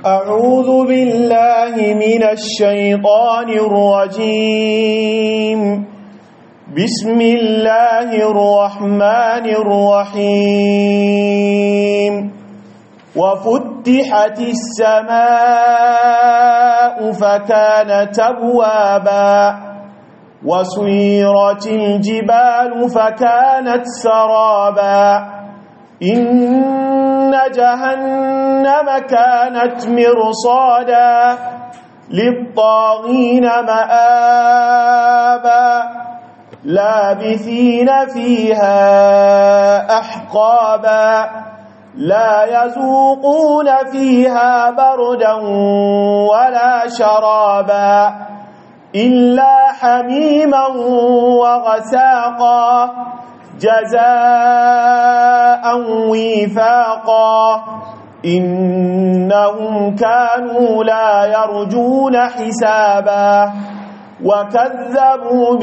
أعوذ بالله من الشيطان الرجيم بسم الله الرحمن الرحيم وفتحت السماء فكانت أبوابا وسيرت الجبال فكانت سرابا إن جهنم كانت مرصادا للطاغين مآبا لابثين فيها أحقابا لا يذوقون فيها بردا ولا شرابا إلا حميما وغساقا جزاء وفاقا إنهم كانوا لا يرجون حسابا وكذبوا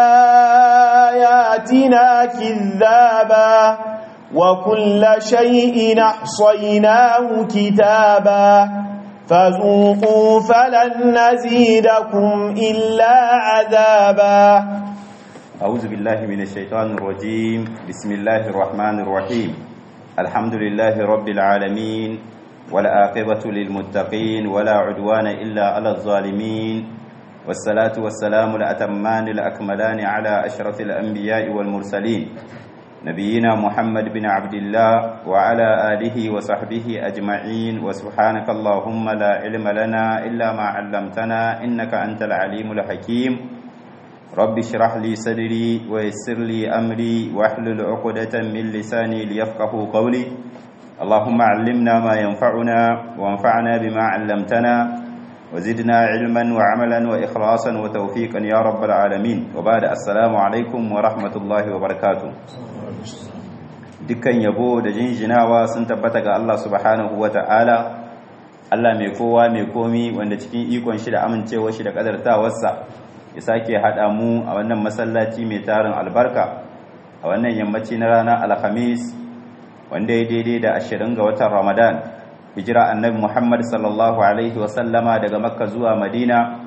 بآياتنا كذابا وكل شيء أحصيناه كتابا فذوقوا فلن نزيدكم إلا عذابا أعوذ بالله من الشيطان الرجيم بسم الله الرحمن الرحيم الحمد لله رب العالمين والعاقبة للمتقين ولا عدوان إلا على الظالمين والصلاة والسلام الأتمان الأكملان على أشرف الأنبياء والمرسلين نبينا محمد بن عبد الله وعلى آله وصحبه أجمعين وسبحانك اللهم لا علم لنا إلا ما علمتنا إنك أنت العليم الحكيم رب اشرح لي صدري ويسر لي أمري واحلل عقدة من لساني ليفقه قولي اللهم علمنا ما ينفعنا وانفعنا بما علمتنا وزدنا علما وعملا وإخلاصا وتوفيقا يا رب العالمين وبعد السلام عليكم ورحمة الله وبركاته dukkan yabo da jinjinawa sun tabbata ga Allah subhanahu wa ta'ala Allah mai kowa mai komi wanda cikin ikon shi da amincewar shi da kadartawarsa ya sake haɗa mu a wannan masallaci mai tarin albarka a wannan yammaci na ranar alhamis wanda ya daidai da ashirin ga watan ramadan hijira annabi muhammad sallallahu alaihi wasallama daga makka zuwa madina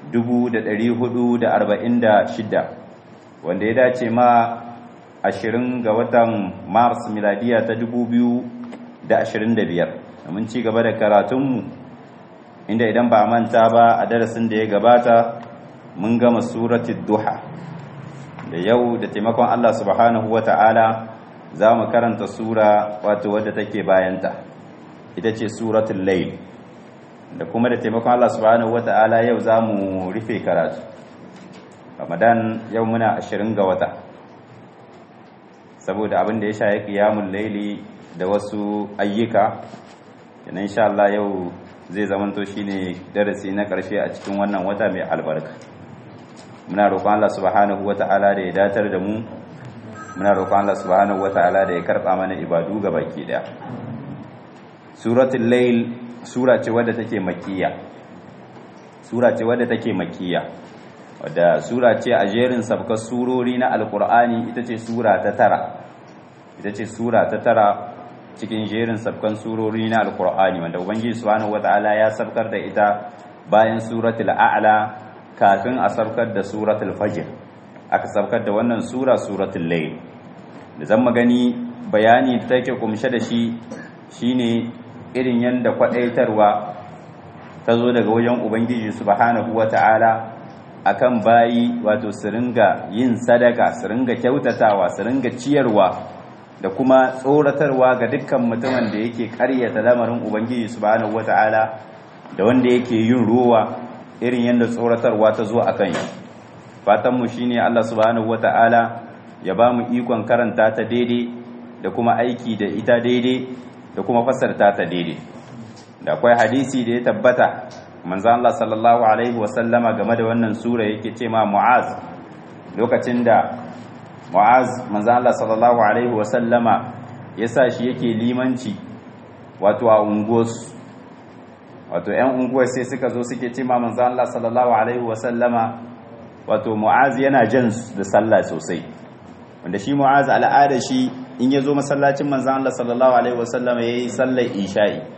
446 wanda ya dace ma ashirin ga watan mars miladiya ta dubu biyu da ashirin da biyar domin ci gaba da karatunmu inda idan ba manta ba a darasin da ya gabata mun gama suratun duha da yau da taimakon allah subhanahu wa ta'ala za mu karanta sura wato wadda take bayanta ita ce suratun layl da kuma da taimakon allah subhanahu wa ta'ala yau za mu rufe karatu ramadan yau muna ashirin ga wata saboda abin da ya sha ya kiyamun laili da wasu ayyuka yana insha Allah yau zai zamanto shine darasi na karshe a cikin wannan wata mai albarka muna roƙon Allah subhanahu wata'ala da ya datar da mu muna roƙon Allah subhanahu wata'ala da ya karɓa mana ibadu ga baki daya suratul layl sura ce wadda take makkiya sura ce wadda take makkiya wadda sura ce a jerin sabkar surori na alkur'ani ita ce sura ta tara ita ce sura ta tara cikin jerin sabkan surori na alkur'ani wanda ubangiji subhanahu wataala ya sabkar da ita bayan suratul a'la kafin a sabkar da suratul fajr aka sabkar da wannan sura suratul layl da zan magani bayani da take kumshe da shi shine irin yanda kwadaitarwa ta zo daga wajen ubangiji subhanahu wataala akan bayi wato su ringa yin sadaka su ringa kyautatawa su ringa ciyarwa da kuma tsoratarwa ga dukkan mutumin da yake karyata lamarin ubangiji subhanahu wata'ala da wanda yake yin ruwa irin yadda tsoratarwa ta zo akan shi fatan mu shine Allah subhanahu wata'ala ya ba mu ikon karanta ta daidai da kuma aiki da ita daidai da kuma fasarta ta daidai da akwai hadisi da ya tabbata manzan Allah sallallahu Alaihi wasallama game da wannan sura yake ce ma Mu'az lokacin da Mu'az manzan Allah sallallahu Alaihi wasallama ya sa shi yake limanci wato a unguwarsu wato ‘yan unguwar sai suka zo suke ce ma manzan Allah sallallahu Alaihi wasallama wato Mu'az yana jan da sallah sosai wanda shi Mu'az al'ada shi in ya zo masallacin manzan Allah sallallahu Alaihi wasallama ya yi sallar isha'i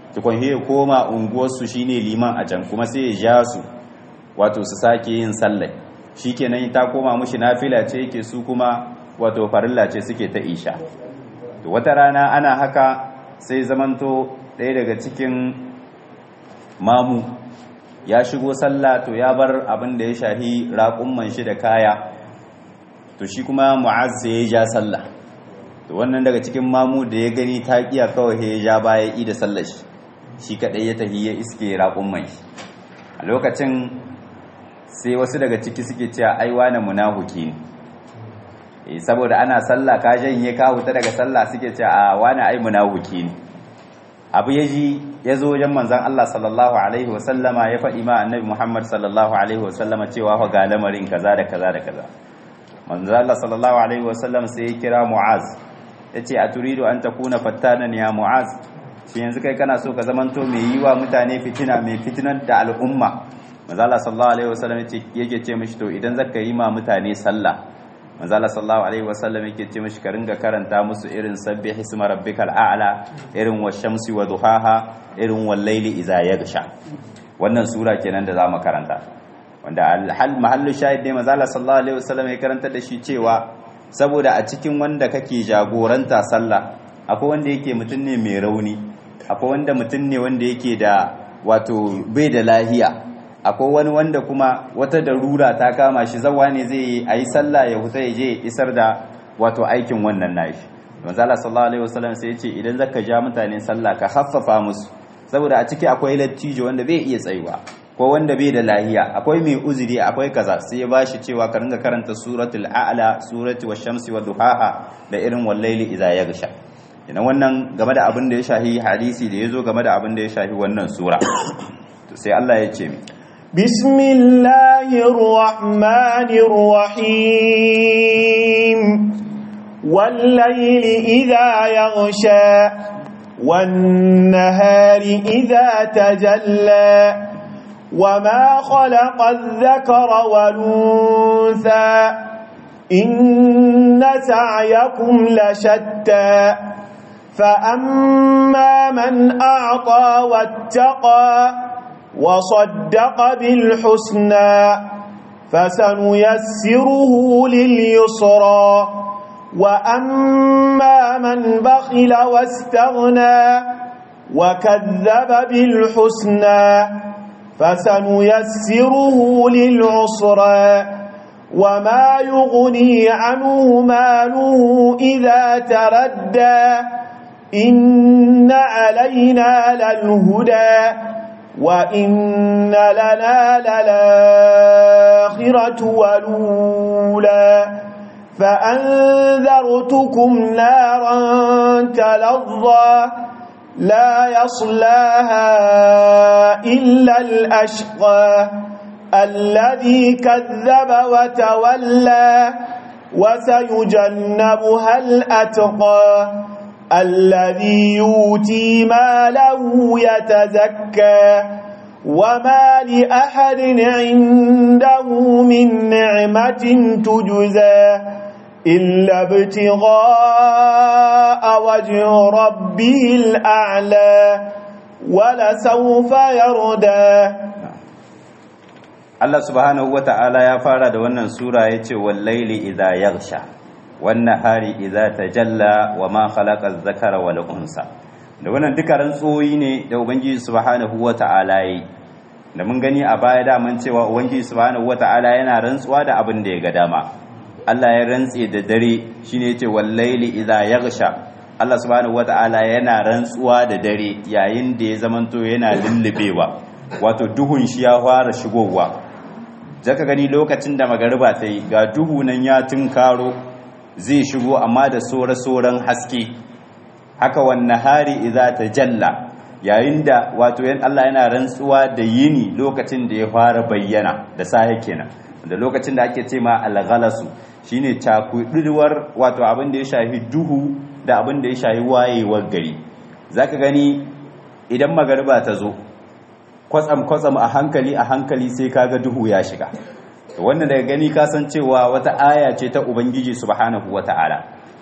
tukun he koma unguwarsu shine liman a can kuma sai ya ja su wato su sake yin sallah shikenan ta koma mushi nafila ce yake su kuma wato farilla ce suke ta isha to wata rana ana haka sai zamanto ɗaya daga cikin mamu ya shigo sallah to ya bar abin da ya shahi raƙumman shi da kaya to shi kuma mu'az sai ya ja sallah to wannan daga cikin mamu da ya gani ta kiya kawai ya ja baya da sallar shi shi kadai ya tafi ya iske raƙumman shi a lokacin sai wasu daga ciki suke cewa ai wani munafiki ne saboda ana sallah ka janye ka huta daga sallah suke cewa a wani ai munafiki ne abu ya ji ya zo wajen manzan Allah sallallahu Alaihi wasallama ya faɗi ma annabi Muhammad sallallahu Alaihi wasallama cewa fa ga lamarin kaza da kaza da kaza manzan Allah sallallahu Alaihi wasallam sai ya kira Mu'az ya ce a turido an ta kuna fattanan ya Mu'az shi yanzu kai kana so ka zamanto mai yi wa mutane fitina mai fitinar da al'umma manzan Allah sallallahu Alaihi wasallam yake ce mishi to idan zaka yi ma mutane sallah manzala sallallahu alaihi wasallam yake ce mishi ka ringa karanta musu irin sabbi hisma rabbikal a'la irin washamsi wa duhaha irin wal layli idza yaghsha wannan sura kenan da zamu karanta wanda al mahallu shahid ne manzala sallallahu alaihi wasallam ya karanta da shi cewa saboda a cikin wanda kake jagoranta sallah akwai wanda yake mutum ne mai rauni akwai wanda mutum ne wanda yake da wato bai da lahiya akwai wani wanda kuma wata darura ta kama shi zawa ne zai yi a yi sallah ya huta ya je isar da wato aikin wannan nashi manzo Allah sallallahu alaihi wasallam sai ya ce idan zaka ja mutane sallah ka haffafa musu saboda a ciki akwai lattijo wanda bai iya tsayuwa ko wanda bai da lahiya akwai mai uzuri akwai kaza sai ya bashi cewa ka ringa karanta suratul a'la surati wash-shamsi wa duhaha da irin wal-layli idza yaghsha ina wannan game da abin da ya shahi hadisi da yazo game da abin da ya shahi wannan sura to sai Allah ya ce mi بسم الله الرحمن الرحيم والليل إذا يغشى والنهار إذا تجلى وما خلق الذكر والأنثى إن سعيكم لشتى فأما من أعطى واتقى وصدق بالحسنى فسنيسره لليسرى وأما من بخل واستغنى وكذب بالحسنى فسنيسره للعسرى وما يغني عنه ماله إذا تردى إن علينا للهدى وإن لنا للآخرة والأولى فأنذرتكم نارا تلظى لا يصلاها إلا الأشقى الذي كذب وتولى وسيجنبها الأتقى الذي يؤتي ماله يتزكى وما لأحد عنده من نعمة تجزى إلا ابتغاء وجه ربه الأعلى ولسوف يردى Allah subhanahu wa ta'ala ya fara da wannan sura ya ce wallaili idha yaghsha wannan hari idza tajalla wa ma khalaqa zakara wal unsa da wannan duka rantsoyi ne da ubangiji subhanahu wata'ala yi da mun gani a baya da mun cewa ubangiji subhanahu wata'ala yana rantsuwa da abin da ya ga dama Allah ya rantse da dare shine yace wallaili idza yaghsha Allah subhanahu wata'ala yana rantsuwa da dare yayin da ya zamanto yana lullubewa wato duhun shi ya fara shigowa zaka gani lokacin da magariba ta yi ga duhu nan ya tunkaro zai shigo amma da sore-soren haske haka wannan hari iza ta jalla yayin da wato yan Allah yana rantsuwa da yini lokacin da ya fara bayyana da sahe kenan da lokacin da ake ce ma alghalasu shine cakuduwar wato abin da ya shafi duhu da abin da ya shafi wayewar gari zaka gani idan magariba ta zo kwatsam kwatsam a hankali a hankali sai kaga duhu ya shiga wannan daga gani kasancewa wata aya ce ta ubangiji subhanahu wata'ala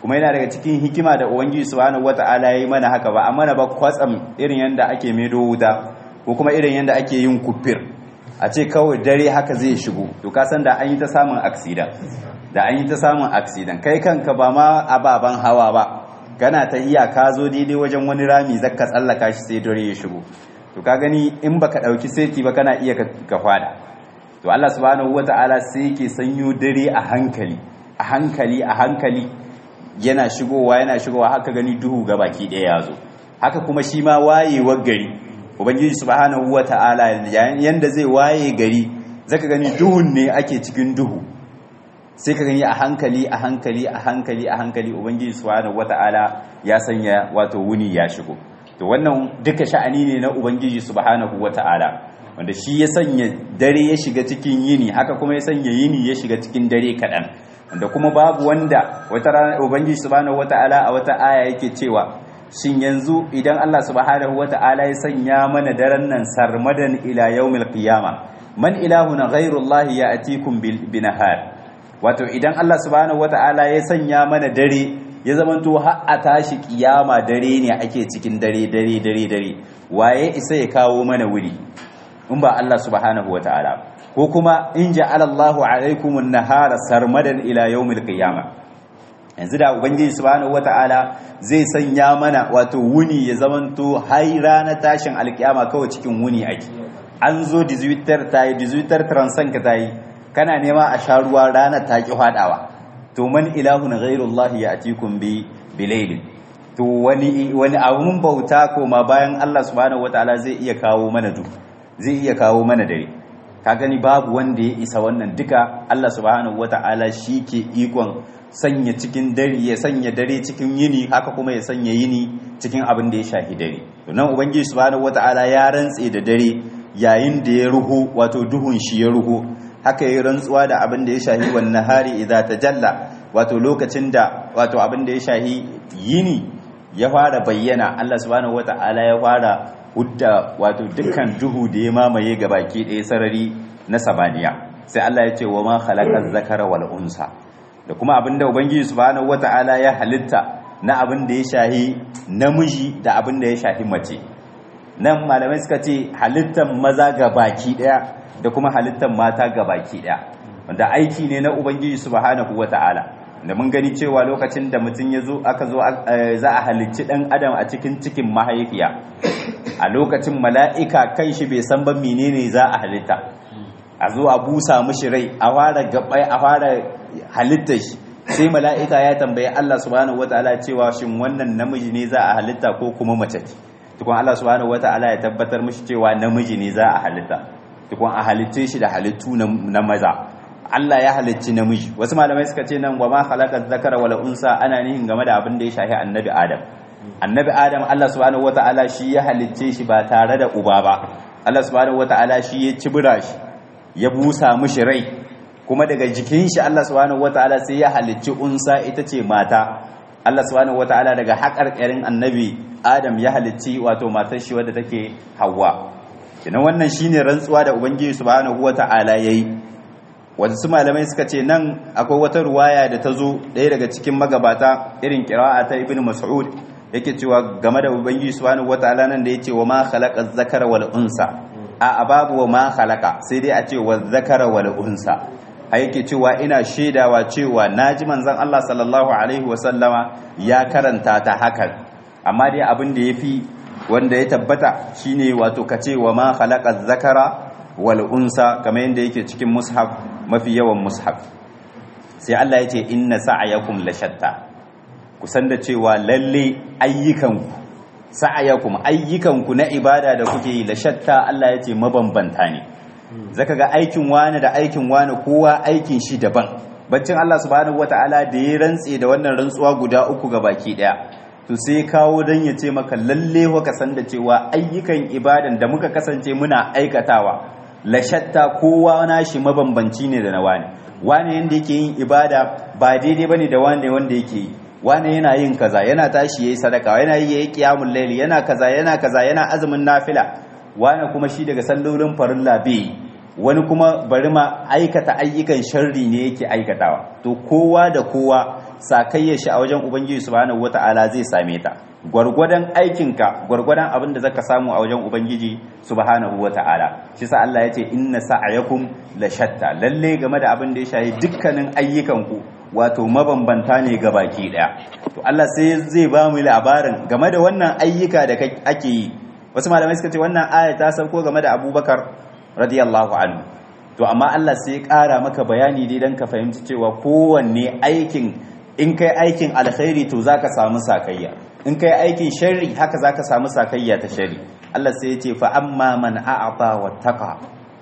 kuma yana daga cikin hikima da ubangiji subhanahu wata'ala yayi mana haka ba amma na ba kwatsam irin yanda ake medo wuta ko kuma irin yanda ake yin kufir a ce kawai dare haka zai shigo to ka san da an yi ta samun accident da an yi ta samun accident kai kanka ba ma ababan hawa ba kana ta iya ka zo daidai wajen wani rami zaka tsallaka shi sai dare ya shigo to ka gani in baka dauki seti ba kana iya ka fada to Allah subhanahu wata'ala sai yake sanyo dare a hankali a hankali a hankali yana shigowa yana shigowa haka gani duhu ga baki ɗaya ya zo haka kuma shi ma wayewar gari ubangiji subhanahu wata'ala yanda zai waye gari zaka gani duhun ne ake cikin duhu sai ka gani a hankali a hankali a hankali a hankali ubangiji subhanahu wata'ala ya sanya wato wuni ya shigo to wannan duka sha'ani ne na ubangiji subhanahu wata'ala wanda shi ya sanya dare ya shiga cikin yini haka kuma ya sanya yini ya shiga cikin dare kaɗan wanda kuma babu wanda wata rana ubangiji subhanahu wata'ala a wata aya yake cewa shin yanzu idan Allah subhanahu wata'ala ya sanya mana daren nan sarmadan ila yawmil qiyama man ilahun ghayru Allah ya'tikum bin nahar wato idan Allah subhanahu wata'ala ya sanya mana dare ya zamanto har a tashi kiyama dare ne ake cikin dare dare dare dare waye isa ya kawo mana wuri in ba Allah subhanahu wata'ala ko kuma in ja'ala Allahu alaikum an-nahara sarmadan ila yawmil qiyama yanzu da ubangiji subhanahu wata'ala zai sanya mana wato wuni ya zamanto har ranar tashin alkiyama kawai cikin wuni ake an zo 18 tayi 18 transan ka tayi kana nema a sha ruwa ranar ta ki hadawa to man ilahun ghairullahi ya'tikum bi bilailin to wani wani abun bauta koma bayan Allah subhanahu wataala zai iya kawo mana du zai iya kawo mana dare ka gani babu wanda ya isa wannan duka Allah subhanahu wataala ke ikon sanya cikin dare ya sanya dare cikin yini haka kuma ya sanya yini cikin abin da ya shahi dare to nan ubangiji subhanahu wataala ya rantse da dare yayin da ya ruhu wato duhun shi ya ruhu haka yi rantsuwa da abin da ya shahi wannan hari idza tajalla wato lokacin da wato abin da ya shahi yini ya fara bayyana Allah subhanahu wata'ala ya fara hudda wato dukkan duhu da ya mamaye ga baki ɗaya sarari na sabaniya sai Allah ya ce wa ma khalaqa zakara wal unsa da kuma abin da ubangiji subhanahu wata'ala ya halitta na abin da ya shahi namiji da abin da ya shahi mace nan malamai suka ce halittan maza ga baki ɗaya da kuma halittar mata ga baki ɗaya wanda aiki ne na ubangiji subhanahu wata'ala da mun gani cewa lokacin da mutum ya zo aka zo za a halicci ɗan adam a cikin cikin mahaifiya a lokacin mala'ika kan shi bai san ba menene za a halitta a zo a busa mishi rai a fara gabai a fara halittar shi sai mala'ika ya tambayi Allah subhanahu wata'ala cewa shin wannan namiji ne za a halitta ko kuma mace ce tukun Allah subhanahu wata'ala ya tabbatar mishi cewa namiji ne za a halitta tukun a halitce shi da halittu na maza Allah ya halicci namiji wasu malamai suka ce nan wa ma khalaqa zakara wal unsa ana nihin game da abin da ya shafi annabi adam annabi adam Allah subhanahu wataala shi ya halicce shi ba tare da uba ba Allah subhanahu wataala shi ya cibira shi ya busa mishi rai kuma daga jikin shi Allah subhanahu wataala sai ya halicci unsa ita ce mata Allah subhanahu wataala daga haƙarƙarin annabi adam ya halicci wato matar shi wadda take Hawwa kenan wannan shine rantsuwa da ubangiji subhanahu wataala yayi wasu malamai suka ce nan akwai wata ruwaya da ta zo ɗaya daga cikin magabata irin kira'a ta ibn mas'ud yake cewa game da ubangiji subhanahu wataala nan da yace wa ma khalaqa zakara wal unsa a babu wa ma khalaqa sai dai a ce wa zakara wal unsa a yake cewa ina shaidawa cewa naji manzon Allah sallallahu alaihi wa sallama ya karanta ta hakan amma dai abin da yafi wanda ya tabbata shine wato kace wa ma khalaqa zakara wal unsa kamar yadda yake cikin mushaf mafi yawan mushaf sai Allah ya ce inna sa'ayakum la shatta ku san da cewa lalle ayyukanku sa'ayakum ayyukanku na ibada da kuke yi la shatta Allah ya ce mabambanta ne zaka ga aikin wani da aikin wani kowa aikin shi daban baccin Allah subhanahu wataala da ya rantse da wannan rantsuwa guda uku ga baki daya to sai kawo dan ya ce maka lalle ka san da cewa ayyukan ibadan da muka kasance muna aikatawa la shatta kowa nashi mabambanci ne da na wani wani yanda yake yin ibada ba daidai bane da wani wanda yake yi wani yana yin kaza yana tashi yayi sadaka yana yi yayi qiyamul layl yana kaza yana kaza yana azumin nafila wani kuma shi daga sallolin farilla bai wani kuma bari ma aikata ayyukan sharri ne yake aikatawa to kowa da kowa sakayyar shi a wajen ubangiji subhanahu wata'ala zai same ta gwargwadon aikinka gwargwadon abin da zaka samu a wajen ubangiji subhanahu wata'ala shi sa Allah ya ce inna sa'ayakum la shatta lalle game da abin da ya shahi dukkanin ayyukanku wato mabambanta ne ga baki daya to Allah sai zai ba mu labarin game da wannan ayyuka da ake yi wasu malamai suka ce wannan aya ta sauko game da Abubakar radiyallahu anhu to amma Allah sai ya kara maka bayani dai dan ka fahimci cewa kowanne aikin in kai aikin alkhairi to zaka samu sakayya in kai aikin sharri haka zaka samu sakayya ta sharri Allah sai ya ce fa amma man a'ata wattaqa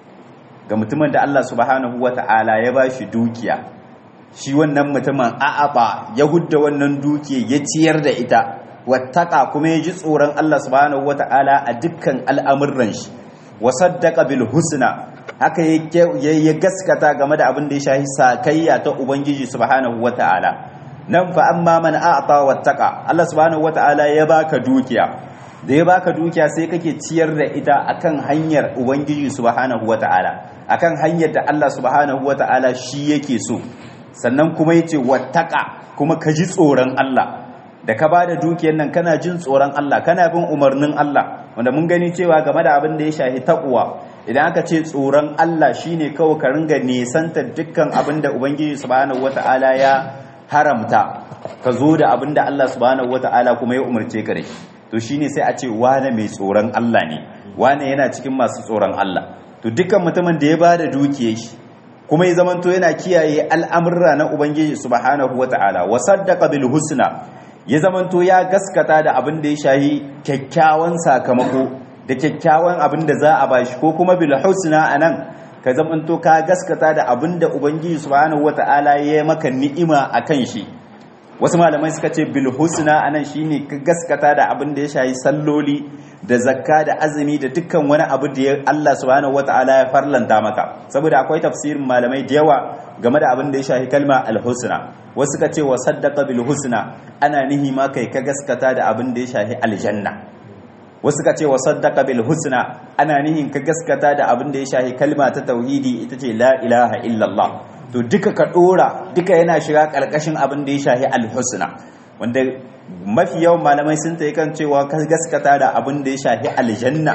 ga mutumin da Allah subhanahu wata'ala ya bashi dukiya shi wannan mutumin a'aba ya hudda wannan dukiya ya ciyar da ita wattaqa kuma ya ji tsoron Allah subhanahu wata'ala a dukkan al'amuran shi wa saddaqa bil husna haka ya gaskata game da abin da ya shahi sakayya ta ubangiji subhanahu wata'ala nan fa amma man a'ta wattaqa Allah subhanahu wata'ala ya baka dukiya da ya baka dukiya sai kake ciyar da ita akan hanyar ubangiji subhanahu wata'ala akan hanyar da Allah subhanahu wata'ala shi yake so sannan kuma yace wattaqa kuma ka ji tsoron Allah da ka bada dukiyar nan kana jin tsoron Allah kana bin umarnin Allah wanda mun gani cewa game da abin da ya shahi taqwa idan aka ce tsoron Allah shine kawai ka ringa nesanta dukkan abin da ubangiji subhanahu wata'ala ya haramta ka zo da abin da Allah subhanahu wata'ala kuma ya umarce ka da shi to shine sai a ce wane mai tsoron Allah ne wane yana cikin masu tsoron Allah to dukkan mutumin da ya bada dukiyar shi kuma ya zamanto yana kiyaye al'amurra na ubangiji subhanahu wata'ala wa saddaqa bil husna ya zamanto ya gaskata da abin da ya shahi kyakkyawan sakamako da kyakkyawan abin da za a bashi ko kuma bil husna anan ka zamanto ka gaskata da abin da ubangiji subhanahu wata'ala ya maka ni'ima akan shi wasu malamai suka ce bil husna anan shine ka gaskata da abin da ya shayi salloli da zakka da azumi da dukkan wani abu da Allah subhanahu wata'ala ya farlanta maka saboda akwai tafsirin malamai da yawa game da abin da ya shahi kalma al husna wasu suka ce wa saddaqa bil husna ana nihi ma kai ka gaskata da abin da ya shahi aljanna wasu ka ce wa saddaka bil husna ana nihin ka gaskata da abin da ya shahi kalma ta tauhidi ita ce la ilaha illallah to duka ka dora duka yana shiga karkashin abin da ya shahi al husna wanda mafi yawan malamai sun ta kan cewa ka gaskata da abin da ya shahi aljanna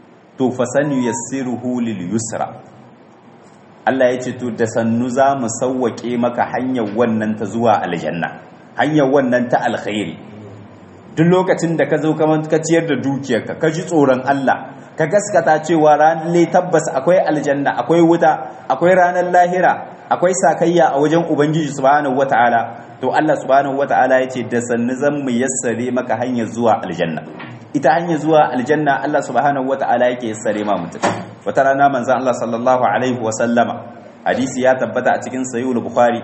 to fasanu yassiruhu lil yusra Allah ya ce to da sannu za mu sauwake maka hanyar wannan ta zuwa aljanna hanyar wannan ta alkhairi duk lokacin da ka zo ka ciyar da dukiyarka ka ji tsoron Allah ka gaskata cewa ranar tabbas akwai aljanna akwai wuta akwai ranar lahira akwai sakayya a wajen ubangiji subhanahu wataala to Allah subhanahu wataala yace da sannu zan mu yassare maka hanyar zuwa aljanna ita hanyar zuwa aljanna Allah subhanahu wataala yake yassare ma mutum wata rana manzon Allah sallallahu alaihi wa sallama hadisi ya tabbata a cikin sahih bukhari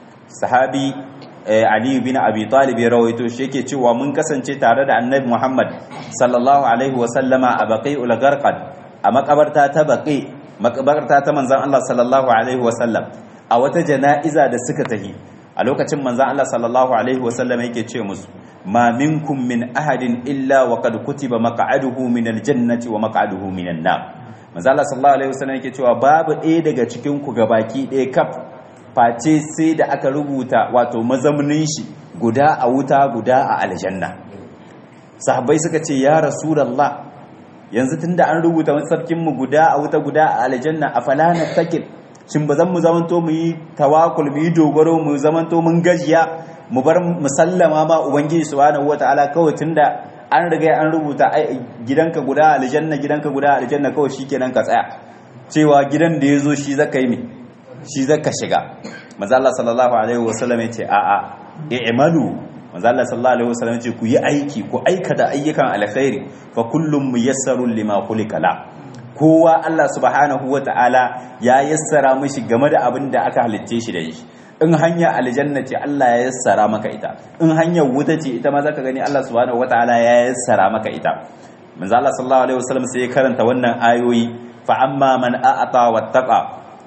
sahabi Ali bin Abi Talib ya rawaito shi yake cewa mun kasance tare da Annabi Muhammad sallallahu alaihi wa sallama a Baqi'ul Gharqad a makabarta ta Baqi makabarta ta manzon Allah sallallahu alaihi wa sallam a wata jana'iza da suka tahi a lokacin manzon Allah sallallahu alaihi wa sallam yake ce musu ma minkum min ahadin illa wa qad kutiba maq'aduhu min aljannati wa maq'aduhu minan nar manzon Allah sallallahu alaihi wa sallam yake cewa babu ɗaya daga cikin ku gabaki ɗaya kaf face sai da aka rubuta wato mazaunin shi guda a wuta guda a aljanna sahabbai suka ce ya rasulullah yanzu tunda an rubuta masarkin mu guda a wuta guda a aljanna afala natakil shin ba zan mu zamanto mu yi tawakul mu yi dogaro mu zamanto mun gajiya mu bar musallama ma ubangiji subhanahu wataala kawai tunda an riga an rubuta gidanka guda aljanna gidanka guda aljanna kawai shikenan ka tsaya cewa gidan da yazo shi zaka yi mi shi zaka shiga manzo Allah sallallahu alaihi wasallam yace a a i'malu manzo Allah sallallahu alaihi wasallam yace ku yi aiki ku aikata ayyukan alkhairi fa kullum muyassarun lima khuliqa la kowa Allah subhanahu wataala ya yassara mishi game da abin da aka halicce shi da shi in hanya aljanna ce Allah ya yassara maka ita in hanyar wuta ce ita ma zaka gani Allah subhanahu wataala ya yassara maka ita manzo Allah sallallahu alaihi wasallam sai ya karanta wannan ayoyi fa amma man a'ata wattaqa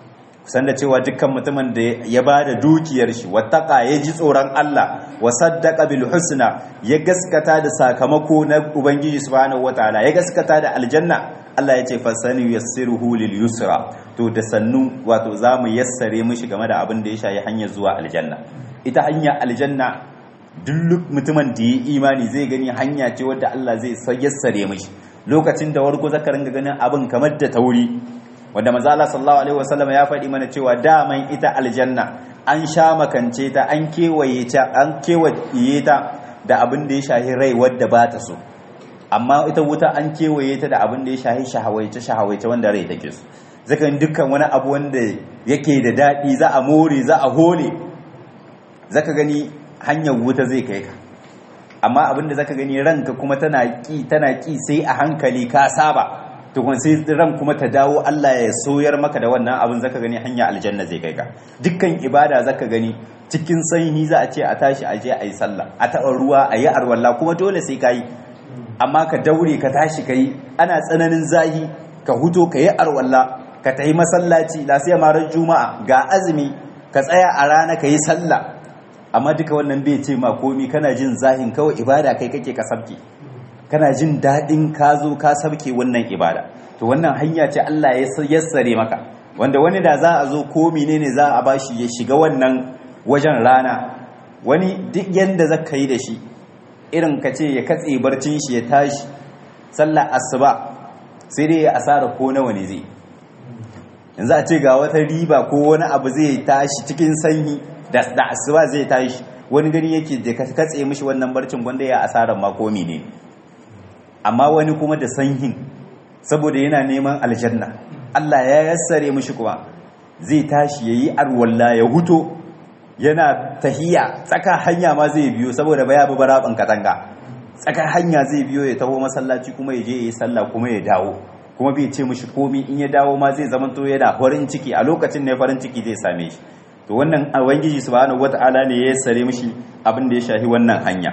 kusan da cewa dukkan mutumin da ya ba da dukiyar shi wattaka ya ji tsoron Allah wa saddaqa bil husna ya gaskata da sakamako na ubangiji subhanahu wataala ya gaskata da aljanna Allah ya ce fasani yassiruhu lil yusra to da sannu wato zamu yassare mishi game da abin da ya shayi hanyar zuwa aljanna ita hanya aljanna duk mutumin da ya imani zai gani hanya ce wadda Allah zai yassare mishi lokacin da warko zaka ringa ganin abin kamar da tauri wanda manzo Allah sallallahu alaihi wasallam ya faɗi mana cewa daman ita aljanna an sha makance ta an kewaye ta an kewaye ta da abin da ya shahi rai wadda ba ta so amma ita wuta an kewaye ta da abin da ya shahi shahawaice shahawaice wanda rai take so zaka dukkan wani abu wanda yake da daɗi za a more za a hole zaka gani hanyar wuta zai kai ka amma abin da zaka gani ranka kuma tana ki tana ki sai a hankali ka saba tukun sai ran kuma ta dawo Allah ya soyar maka da wannan abin zaka gani hanya aljanna zai kai ka dukkan ibada zaka gani cikin sanyi za a ce a tashi a je a yi sallah a taɓa ruwa a yi arwalla kuma dole sai ka yi amma ka daure ka tashi ka yi ana tsananin zahi ka huto ka yi arwalla ka ta yi masallaci lasiya marar juma'a ga azumi ka tsaya a rana ka yi sallah amma duka wannan bai ce ma komi kana jin zahin kawai ibada kai kake ka sabke kana jin daɗin ka zo ka sabke wannan ibada to wannan hanya ce Allah ya yassare maka wanda wani da za a zo ko menene za a bashi ya shiga wannan wajen rana wani duk yanda zaka yi da shi irin ka ce ya katse barcin shi ya tashi sallar asuba sai dai ya asara ko nawa ne zai yanzu a ce ga wata riba ko wani abu zai tashi cikin sanyi da asuba zai tashi wani gani yake da katse mishi wannan barcin gwanda ya asarar makomi ne amma wani kuma da sanyin saboda yana neman aljanna Allah ya yassare mishi kuma zai tashi yayi arwalla ya huto yana tahiya tsaka hanya ma zai biyo saboda baya bi baraban katanga tsaka hanya zai biyo ya taho masallaci kuma ya je yayi sallah kuma ya dawo kuma bai ce mishi komi in ya dawo ma zai zama to yana farin ciki a lokacin ne farin ciki zai same shi to wannan ubangiji subhanahu wataala ne ya yassare mishi abin da ya shahi wannan hanya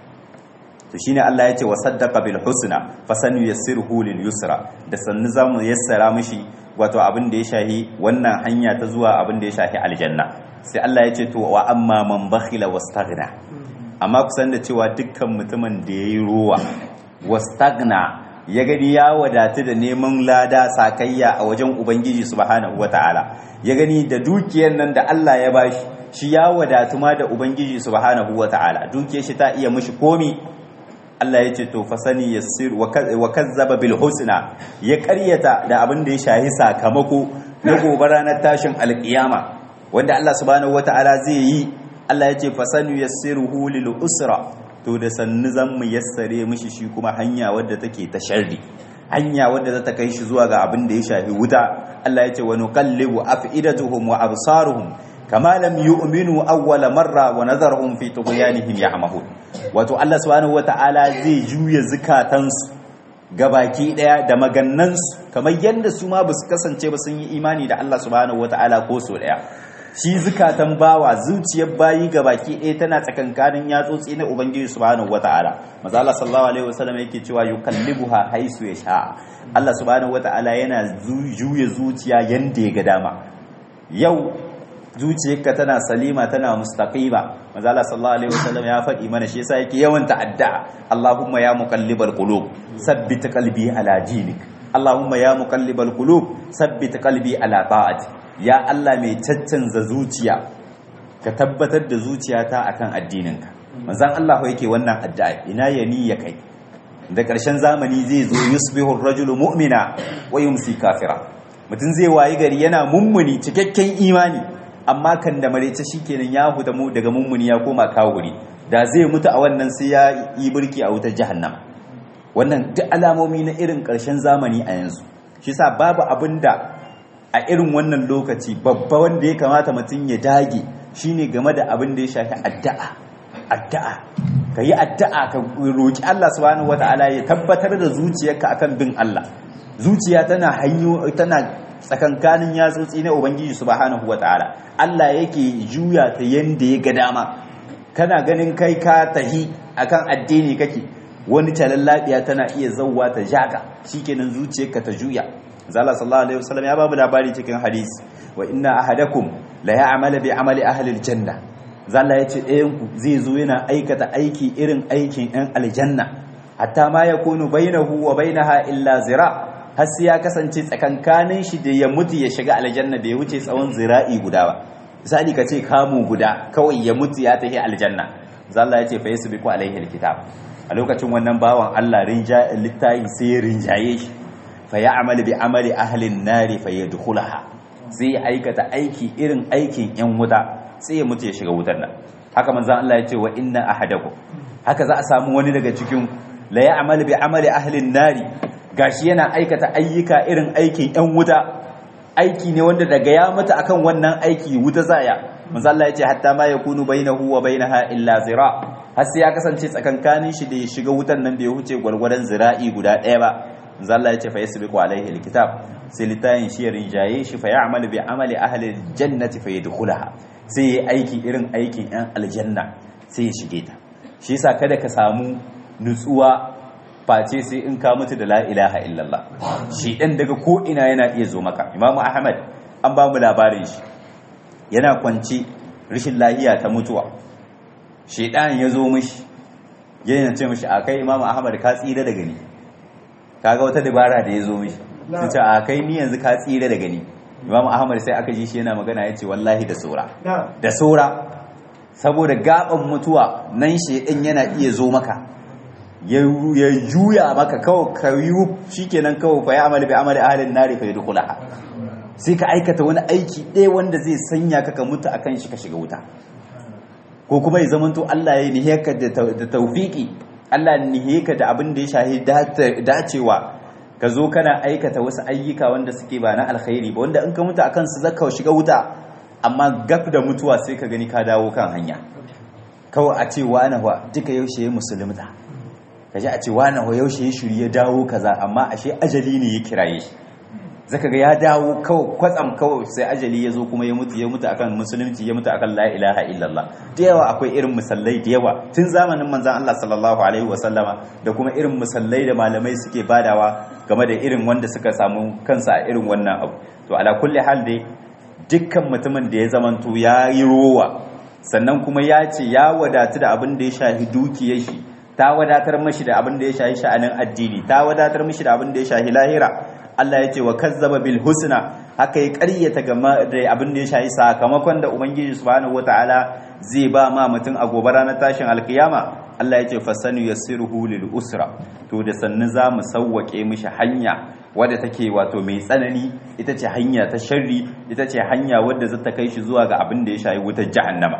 to shine Allah ya ce wa saddaqa bil husna fasanu yassiruhu lil yusra da sannu zamu yassara mishi wato abin da ya shahi wannan hanya ta zuwa abin da ya shahi aljanna sai Allah ya ce to wa amma man bakhila wastaghna amma kusan da cewa dukkan mutumin da yayi ruwa wastaghna ya gani ya wadatu da neman lada sakayya a wajen ubangiji subhanahu wataala ya gani da dukiyar nan da Allah ya bashi shi ya wadatu ma da ubangiji subhanahu wataala dukiyar shi ta iya mishi komi Allah ya ce to fasani yassir wa kazzaba bil husna ya karyata da abin da ya shahi sakamako na gobe ranar tashin alkiyama wanda Allah subhanahu wataala zai yi Allah ya ce fasani yassiruhu lil usra to da sannu zan mu yassare mishi shi kuma hanya wadda take ta sharri hanya wadda za ta kai shi zuwa ga abin da ya shafi wuta Allah ya ce wa nuqallibu afidatuhum wa absaruhum kama lam yu'minu awwala marra wa nadharuhum fi tughyanihim ya'mahun wato Allah subhanahu wata'ala zai juya zukatansu gabaki daya da magannansu kamar yadda su ma basu kasance ba sun yi imani da Allah subhanahu wata'ala ko so daya shi zukatan bawa zuciyar bayi gabaki daya tana tsakankanin yatsotsi na ubangiji subhanahu wata'ala maza Allah sallallahu alaihi wasallam yake cewa yukallibuha haisu yasha Allah subhanahu wata'ala yana juya zuciya yanda ya ga dama yau zuciyarka tana salima tana mustaqima manzo Allah sallallahu alaihi wasallam ya faɗi mana shi yasa yake yawan ta'adda Allahumma ya muqallibal qulub sabbit qalbi ala dinik Allahumma ya muqallibal qulub sabbit qalbi ala ta'ati ya Allah mai caccanza zuciya ka tabbatar da zuciyata akan addininka manzon Allah yake wannan addu'a ina yani ya kai da ƙarshen zamani zai zo yusbihu ar-rajulu mu'mina wa yumsi kafira mutum zai wayi gari yana mummuni cikakken imani amma kan da marece shikenan ya huta mu daga mummuni ya koma kawuri da zai mutu a wannan sai ya yi birki a wutar jahannama wannan duk alamomi na irin ƙarshen zamani a yanzu shi sa babu abin da a irin wannan lokaci babba wanda ya kamata mutum ya dage shine game da abin da ya shafi addu'a addu'a ka yi addu'a ka roki Allah subhanahu wataala ya tabbatar da zuciyarka akan bin Allah zuciya tana hanyo tana tsakankanin yatsotsi na ubangiji subhanahu wataala Allah yake juya ta yanda ya ga dama kana ganin kai ka tahi akan addini kake wani talallabiya tana iya zauwa ta jaka shikenan zuciyarka ta juya zalla sallallahu alaihi wasallam ya babu labari cikin hadisi wa inna ahadakum la ya'malu bi amali ahli aljanna zalla yace ɗayan ku zai zo yana aikata aiki irin aikin ɗan aljanna hatta ma yakunu bainahu wa bainaha illa zira har sai ya kasance tsakankanin shi da ya mutu ya shiga aljanna bai wuce tsawon zira'i guda ba misali ka ce kamu guda kawai ya mutu ya tafi aljanna zalla yace fa yasbiqu alaihi alkitab a lokacin wannan bawan Allah rinja littafi sai ya rinjaye shi fa ya amali bi amali ahlin nari fa ya dukulaha sai ya aikata aiki irin aikin yan wuta sai ya mutu ya shiga wutar nan haka manzan Allah ya ce wa inna ahadakum haka za a samu wani daga cikin la ya amali bi amali ahlin nari gashi yana aikata ayyuka irin aikin yan wuta aiki ne wanda daga ya mutu akan wannan aiki wuta zaya manzan Allah ya ce hatta ma yakunu bainahu wa bainaha illa zira har sai ya kasance tsakankanin shi da ya shiga wutan nan bai huce gwargwadon zira'i guda ɗaya ba zalla ya ce fa yasbiqu alaihi alkitab sai litayin shi rinjaye shi fa ya'malu bi amali ahli aljannati fa yadkhulaha sai ya aiki irin aikin yan aljanna sai ya shige ta shi yasa kada ka samu nutsuwa face sai in ka mutu da la ilaha illallah shi dan daga ko ina yana iya zo maka imamu ahmad an ba mu labarin shi yana kwanci rashin lahiya ta mutuwa shedan ya zo mishi yana ce mishi akai imamu ahmad ka tsira daga ni kaga wata dabara da ya zo mishi sun ce a kai ni yanzu ka tsira da gani imam ahmad sai aka ji shi yana magana ya ce wallahi da saura da saura saboda gaban mutuwa nan shaidan yana iya zo maka ya juya maka kawai ka yi shikenan kawai fa ya amali bi amali ahlin nari fa yadkhulaha sai ka aikata wani aiki ɗaya wanda zai sanya ka ka mutu akan shi ka shiga wuta ko kuma ya zamanto Allah ya nihe ka da tawfiki Allah nihe ka da abin da ya shahi dacewa ka zo kana aikata wasu ayyuka wanda suke ba na alkhairi ba wanda in ka mutu akan su zaka shiga wuta amma gab da mutuwa sai ka gani ka dawo kan hanya kawai a ce wani wa duka yaushe ya musulunta ka ji a ce wani wa yaushe ya shiri ya dawo kaza amma ashe ajali ne ya kiraye shi zaka ga ya dawo kawai kwatsam kawai sai ajali ya zo kuma ya mutu ya mutu akan musulunci ya mutu akan la ilaha illallah da yawa akwai irin musallai da yawa tun zamanin manzon Allah sallallahu alaihi wa sallama da kuma irin musallai da malamai suke badawa game da irin wanda suka samu kansa a irin wannan abu to ala kulli hal dai dukkan mutumin da ya zamanto ya yi rowa sannan kuma ya ce ya wadatu da abin da ya shahi dukiyar shi ta wadatar mashi da abin da ya shahi sha'anin addini ta wadatar mashi da abin da ya shahi lahira Allah ya ce wa kazzaba bil husna haka ya ƙaryata game da abin da ya shahi sakamakon da ubangiji subhanahu wataala zai ba ma mutum a gobe ranar tashin alkiyama Allah ya ce fasanu yassiruhu lil usra to da sannu za mu sauwake mishi hanya wadda take wato mai tsanani ita ce hanya ta sharri ita ce hanya wadda zata kai shi zuwa ga abin da ya shahi wutar jahannama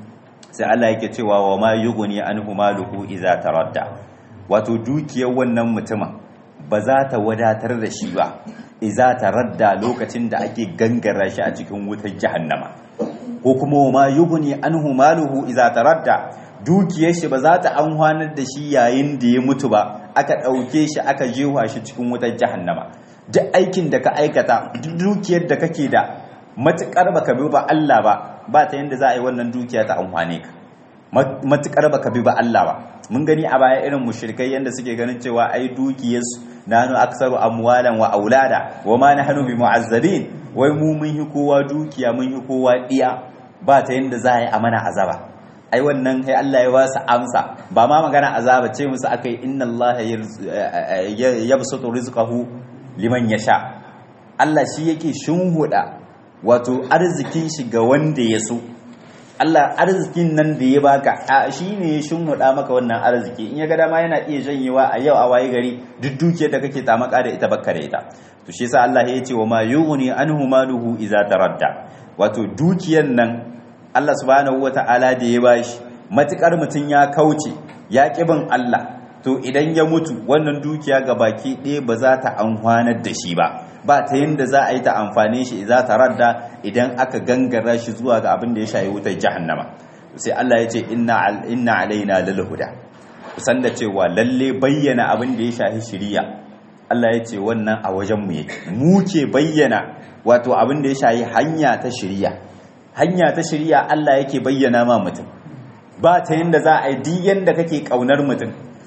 sai Allah yake cewa wa ma yughni anhu maluhu idza taradda wato dukiyar wannan mutumin ba za ta wadatar da shi ba iza ta radda lokacin da ake gangara shi a cikin wutar jahannama ko kuma ma yughni anhu maluhu iza ta radda dukiyar shi ba za ta amfanar da shi yayin da ya mutu ba aka ɗauke shi aka jewa shi cikin wutar jahannama duk aikin da ka aikata duk dukiyar da kake da matukar baka bi ba Allah ba ba ta yanda za a yi wannan dukiya ta amfane ka matukar baka bi ba Allah ba mun gani a baya irin mushrikai yanda suke ganin cewa ai dukiyarsu nanu aksaru amwalan wa aulada wa ma nahnu bi mu'azzabin wai mu mun yi kowa dukiya mun yi kowa diya ba ta yanda za a yi amana azaba ai wannan kai Allah ya wasu amsa ba ma magana azaba ce musu akai inna Allah yabsutu rizqahu liman yasha Allah shi yake shinhuda wato arzikin shi ga wanda ya so Allah arzikin nan da ya baka shi ne ya shinhuda maka wannan arziki in ya ga dama yana iya janyewa a yau a waye gari duk dukiyar da kake tamaka da ita bakka da ita to shi yasa Allah ya ce wa ma yughni anhu maluhu idza taradda wato dukiyar nan Allah subhanahu wata'ala da ya bashi matukar mutun ya kauce ya kibin Allah to idan ya mutu wannan dukiya ga baki ɗaya ba za ta amfanar da shi ba ba ta yadda za a yi ta amfane shi za ta radda idan aka gangara shi zuwa ga abin da ya shayi wutar jahannama sai Allah ya ce inna alaina lal huda kusan da cewa lalle bayyana abin da ya shahi shiriya Allah ya ce wannan a wajen mu yake mu ke bayyana wato abin da ya shayi hanya ta shiriya hanya ta shiriya Allah yake bayyana ma mutum ba ta yadda za a yi duk yanda kake kaunar mutum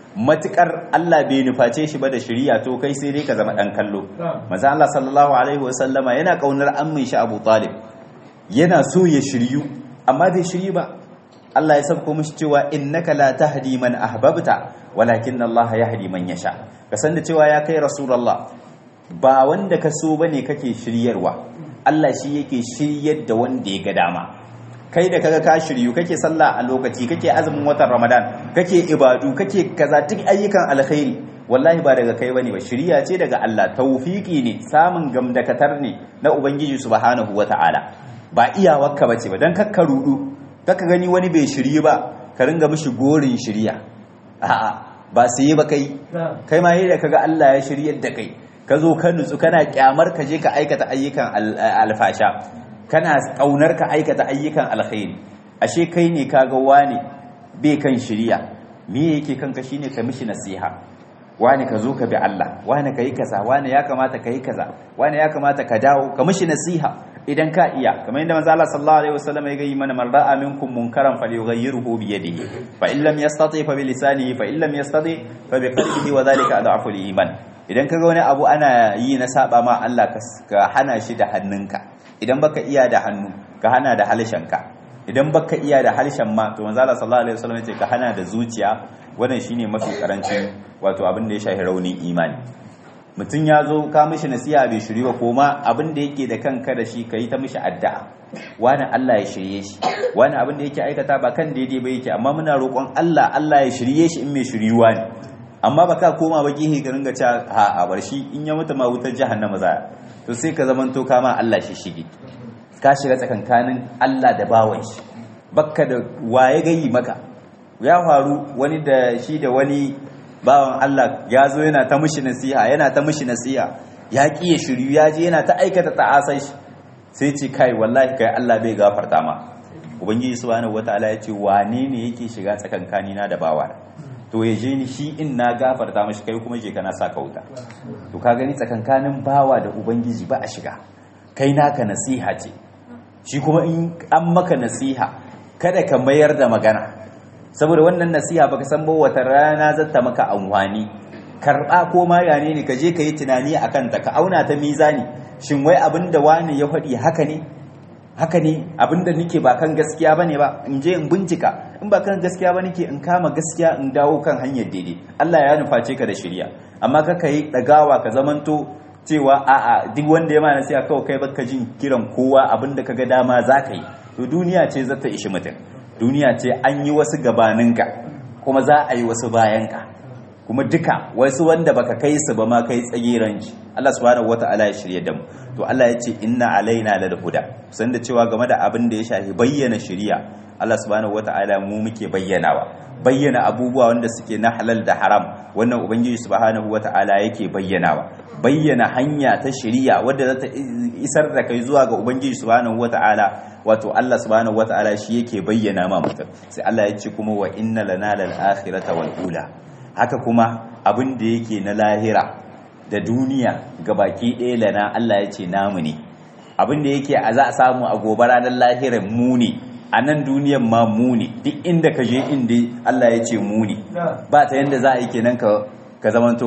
matukar Allah bai nuface shi ba da shiriya to kai sai dai ka zama dan kallo manzo Allah sallallahu alaihi wasallama yana kaunar ammin shi Abu Talib yana so ya shiryu amma bai shiryu ba Allah ya sabko mishi cewa innaka la tahdi man ahbabta walakin Allah yahdi man yasha ka san da cewa ya kai rasulullah ba wanda ka so bane kake shiryarwa Allah shi yake shiryar da wanda ya ga dama kai da kaga ka shiryu kake sallah a lokaci kake azumin watan Ramadan kake ibadu kake kaza duk ayyukan alkhairi wallahi ba daga kai bane ba shiriya ce daga Allah tawfiki ne samun gamdakatar ne na ubangiji subhanahu wataala ba iyawarka bace ba dan kakka rudu kaka gani wani bai shirye ba ka ringa mishi gorin shirya a'a ba su yi ba kai kai ma da kaga Allah ya shiryar da kai ka zo ka nutsu kana kyamar ka je ka aikata ayyukan alfasha kana kaunar ka aikata ayyukan alkhairi ashe kai ne kaga wani bai kan shirya me yake kanka shine ka mishi nasiha wani ka zo ka bi Allah wani ka yi kaza wani ya kamata ka yi kaza wani ya kamata ka dawo ka mishi nasiha idan ka iya kamar yadda manzo Allah sallallahu alaihi wasallam ya gayi mana man ra'a minkum munkaran falyughayyirhu bi yadihi fa in lam yastati fa bi lisanihi fa in lam yastati fa bi qalbihi wa dhalika adhafu al-iman idan kaga wani abu ana yi na saba ma Allah ka hana shi da hannunka idan baka iya da hannu ka hana da halshenka idan baka iya da halshen ma to manzo Allah sallallahu alaihi wasallam ya ce ka hana da zuciya wannan shine mafi karancin wato abin da ya shafi raunin imani mutum ya zo ka mishi nasiha bai shiri ba koma abin da yake da kanka da shi yi ta mishi addu'a wani Allah ya shirye shi wani abin da yake aikata ba kan daidai ba yake amma muna roƙon Allah Allah ya shirye shi in mai shiriwa ne amma baka koma ba gihe ka ringa cewa ha a bar shi in ya mutu ma wutar jahannama za to sai ka zaman to kama Allah shi shige ka shiga tsakankanin Allah da bawan shi bakka da waye gayi maka ya faru wani da shi da wani bawan Allah ya zo yana ta mishi nasiha yana ta mishi nasiha ya ƙi ya shiryu ya je yana ta aikata ta'asai shi sai ce kai wallahi kai Allah bai gafarta ma ubangiji subhanahu wataala ya ce wane ne yake shiga tsakankani na da bawa to ya je ni shi in na gafarta mashi kai kuma je kana sa ka wuta to ka gani tsakankanin bawa da ubangiji ba a shiga kai naka nasiha ce shi kuma in an maka nasiha kada ka mayar da magana saboda wannan nasiha baka san ba wata rana zata maka amfani karba ko ma yane ne ka je ka yi tunani akan ta ka auna ta mizani shin wai abinda wani ya faɗi haka ne haka ne abinda nike ba kan gaskiya bane ba in je in bincika in ba kan gaskiya ba nake in kama gaskiya in dawo kan hanyar daidai Allah ya nuface ka da shirya amma ka kai dagawa ka zamanto cewa a'a duk wanda ya ma nasiha kawai kai baka jin kiran kowa abinda kaga dama zaka yi to duniya ce zata ishi mutum duniya ce an yi wasu gabaninka kuma za a yi wasu bayanka kuma duka wasu wanda baka kai su ba ma kai tsagiranci Allah subhanahu wata'ala ya shirye da mu to Allah ya ce inna alaina lal huda san da cewa game da abin da ya shafi bayyana shiriya Allah subhanahu wata'ala mu muke bayyanawa bayyana abubuwa wanda suke na halal da haram wannan ubangiji subhanahu wata'ala yake bayyanawa bayyana hanya ta shiriya wadda za ta isar da kai zuwa ga ubangiji subhanahu wata'ala wato Allah subhanahu wata'ala shi yake bayyana ma mutum sai Allah ya ce kuma wa inna lana lal akhirata wal ula haka kuma abin da yake na lahira da duniya gabaki ɗaya lana Allah ya ce namu ne abin da yake a za a samu a gobe ranar lahirar mu ne a nan duniyan ma mu ne duk inda ka je inda Allah ya ce mu ne ba ta yanda za a yi kenan ka ka zamanto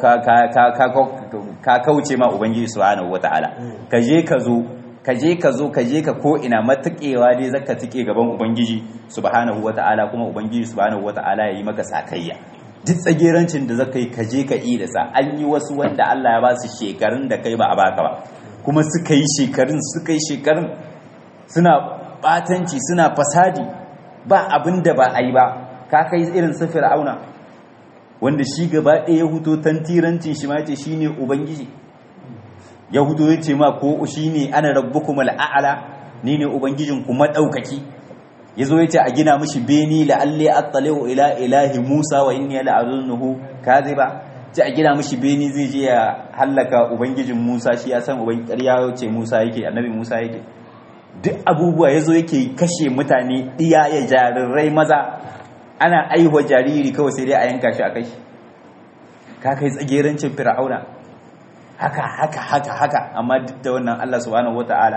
ka kauce ma ubangiji subhanahu wataala ka je ka zo ka je ka zo ka je ka ko ina matakewa dai zaka tike gaban ubangiji subhanahu wataala kuma ubangiji subhanahu wataala ya yi maka sakayya duk tsagerancin da zaka yi ka je ka yi da sa an yi wasu wanda Allah ya ba su shekarun da kai ba a baka ba kuma suka yi shekarun suka yi shekarun suna batanci suna fasadi ba abin da ba a yi ba ka kai irin su fir'auna wanda shi gaba ɗaya ya huto tantirancin shi ma ce shi ne ubangiji ya huto ya ce ma ko shi ne ana rabbukum al'a'ala ni ne ubangijin ku maɗaukaki ya zo ya ce a gina mishi beni la'alli attali'u ila ilahi musa wa inni la'azunnuhu kaziba ce a gina mishi beni zai je ya hallaka ubangijin musa shi ya san ubangiji ƙarya ce musa yake annabi musa yake duk abubuwa ya zo yake kashe mutane iya ya jarirai maza ana aihuwa jariri kawai sai dai a yanka shi a kai ka kai tsagerancin fir'auna haka haka haka haka amma duk da wannan Allah subhanahu wata'ala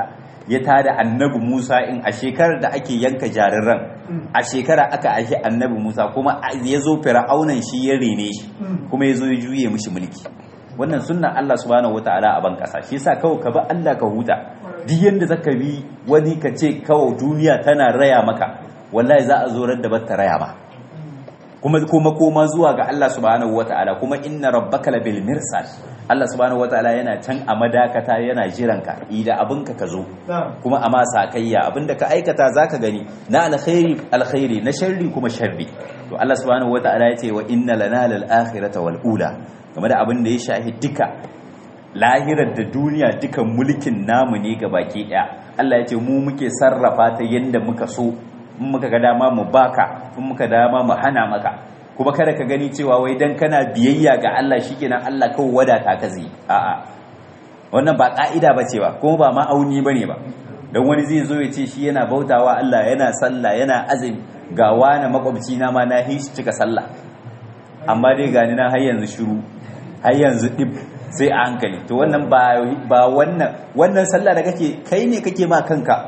ya tada annabi Musa in a shekarar da ake yanka jariran a shekara aka aishi annabi Musa kuma ya zo fir'aunan shi ya rene shi kuma ya zo ya juye mishi mulki wannan sunnan Allah subhanahu wataala a ban kasa shi yasa kawai ka bi Allah ka huta duk yanda zaka bi wani ka ce kawai duniya tana raya maka wallahi za a zo ran da ba ta raya ma kuma kuma koma zuwa ga Allah subhanahu wataala kuma inna rabbaka labil mirsad Allah subhanahu wataala yana can a madakata yana jiran ka idan abinka ka zo kuma a masa kayya abinda ka aikata zaka gani na alkhairi alkhairi na sharri kuma sharri to Allah subhanahu wataala yace wa inna lana lal akhirata wal ula game da abin da ya shahi duka lahirar da duniya dukan mulkin namu ne ga baki daya Allah ya ce mu muke sarrafa ta yanda muka so in muka ga dama mu baka in muka dama mu hana maka kuma kada ka gani cewa wai dan kana biyayya ga Allah shikenan Allah kawai wadata ka zai a'a wannan ba ka'ida bace ba kuma ba ma'auni bane ba dan wani zai zo ya ce shi yana bautawa Allah yana sallah yana azumi ga wani makwabci na ma na hishi cika sallah amma dai gani na har yanzu shiru har yanzu dib sai a hankali to wannan ba ba wannan wannan sallah da kake kai ne kake ma kanka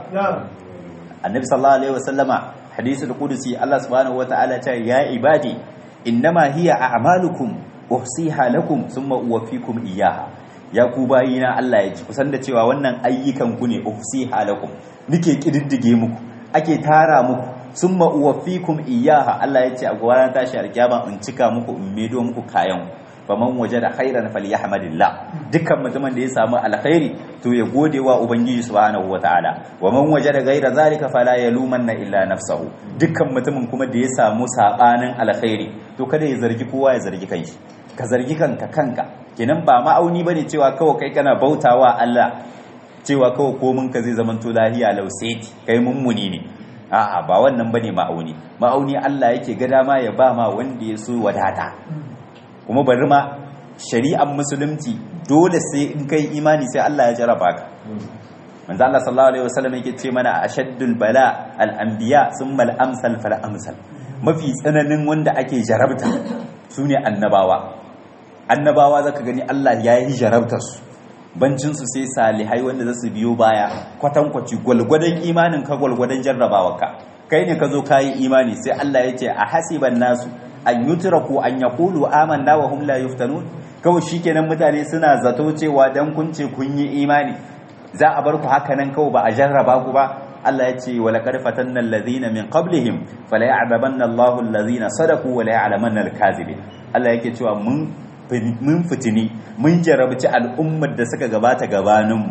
annabi sallallahu alaihi wasallama hadisul qudusi Allah subhanahu wataala ta ya ibadi innama hiya a'malukum uhsiha lakum thumma uwaffikum iyyaha ya ku bayina Allah ya ji kusan da cewa wannan ayyukan ku ne uhsiha lakum nike kididdige muku ake tara muku summa uwaffikum iyyaha Allah ya ce a gwaran tashi alkiyama in cika muku in medo muku kayan faman wajada khairan falyahmadillah dukkan mutumin da ya samu alkhairi to ya gode wa ubangiji subhanahu wataala wa man wajada ghaira zalika fala yalumanna illa nafsahu dukkan mutumin kuma da ya samu sabanin alkhairi to kada ya zargi kowa ya zargi kanshi ka zargi kanka kanka kenan ba ma'auni bane cewa kawai kai kana bautawa Allah cewa kawai komin ka zai zamanto lahiya lauseti kai mummuni ne a'a ba wannan bane ma'auni ma'auni Allah yake ga dama ya ba ma wanda ya so wadata kuma bari ma shari'ar musulunci dole sai in kai imani sai Allah ya jaraba ka manzo Allah sallallahu alaihi wasallam yake ce mana ashaddul bala al anbiya thumma al amsal fal amsal mafi tsananin wanda ake jarabta sune annabawa annabawa zaka gani Allah ya yi jarabtar su bancin su sai salihai wanda za su biyo baya kwatankwaci gwalgwadon imanin ka gwalgwadon jarrabawarka kai ne ka zo kayi imani sai Allah ya ce a hasiban nasu an yutraku an yaqulu amanna wa hum la yuftanun kawai shikenan mutane suna zato cewa dan kun ce kun yi imani za a bar ku haka nan kawai ba a jarraba ku ba Allah ya ce wa laqad fatanna alladhina min qablihim fala ya'lamanna Allahu alladhina sadaqu wa la ya'lamanna al-kadhibin Allah yake cewa mun mun fitini mun jarabci al'ummar da suka gabata gabaninmu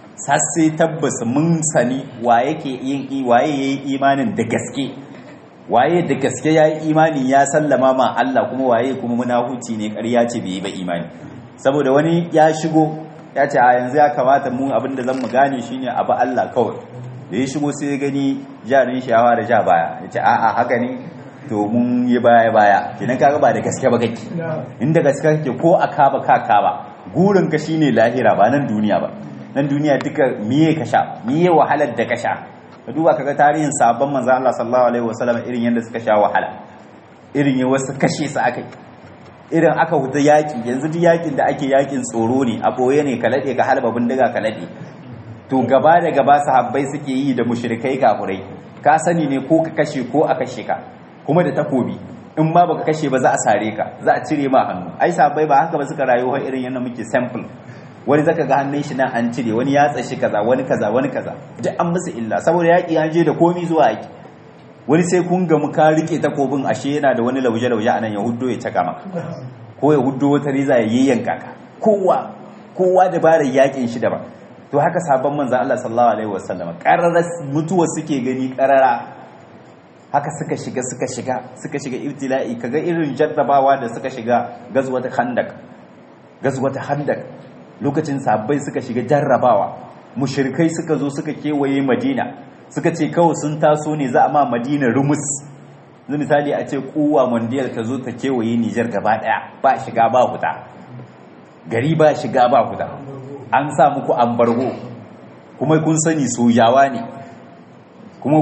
sai tabbas mun sani wa yake yin waye yayi imanin da gaske waye da gaske ya yi imani ya sallama ma Allah kuma waye kuma munahuci ne ƙarya ce bai yi ba imani saboda wani ya shigo ya ce a yanzu ya kamata mu abin da zan mu gane shine abu Allah kawai da ya shigo sai ya gani jarin shawa da ja baya ya ce a'a haka ne to mun yi baya baya kenan kaga ba da gaske ba kake inda gaske kake ko a kaba ka kaba gurin ka shine lahira ba nan duniya ba nan duniya duka miye ka sha miye wahalar da ka sha ka duba kaga tarihin sabon manzo Allah sallallahu alaihi wasallam irin yadda suka sha wahala irin ya wasu kashe su akai irin aka huta yaki yanzu duk yakin da ake yakin tsoro ne a boye ne ka lade ka halba bindiga ka lade to gaba da gaba sahabbai suke yi da mushrikai kafurai ka sani ne ko ka kashe ko a kashe ka kuma da takobi in ma baka kashe ba za a sare ka za a cire ma hannu ai sahabbai ba haka ba suka rayuwa irin yadda muke sample wani zaka ga hannun shi nan an cire wani ya tsashi kaza wani kaza wani kaza duk an musu illa saboda yaki an je da komi zuwa yaki wani sai kun ga ka rike takobin ashe yana da wani lauje lauje anan ya huddo ya caka maka ko ya huddo wata riza ya yayyanka ka kowa kowa dabarar yakin shi daban to haka sabon manzon Allah sallallahu alaihi wasallam qararar mutuwa suke gani qarara haka suka shiga suka shiga suka shiga ibtila'i kaga irin jarrabawa da suka shiga gazwata khandak gazwata khandak lokacin sabbai suka shiga jarrabawa mushrikai suka zo suka kewaye madina suka ce kawai sun taso ne za a ma madina rumus zai misali a ce kowa mondiyar ta zo ta kewaye nijar gaba daya ba shiga ba huta gari ba shiga ba huta an sa muku ambargo kuma kun sani sojawa ne kuma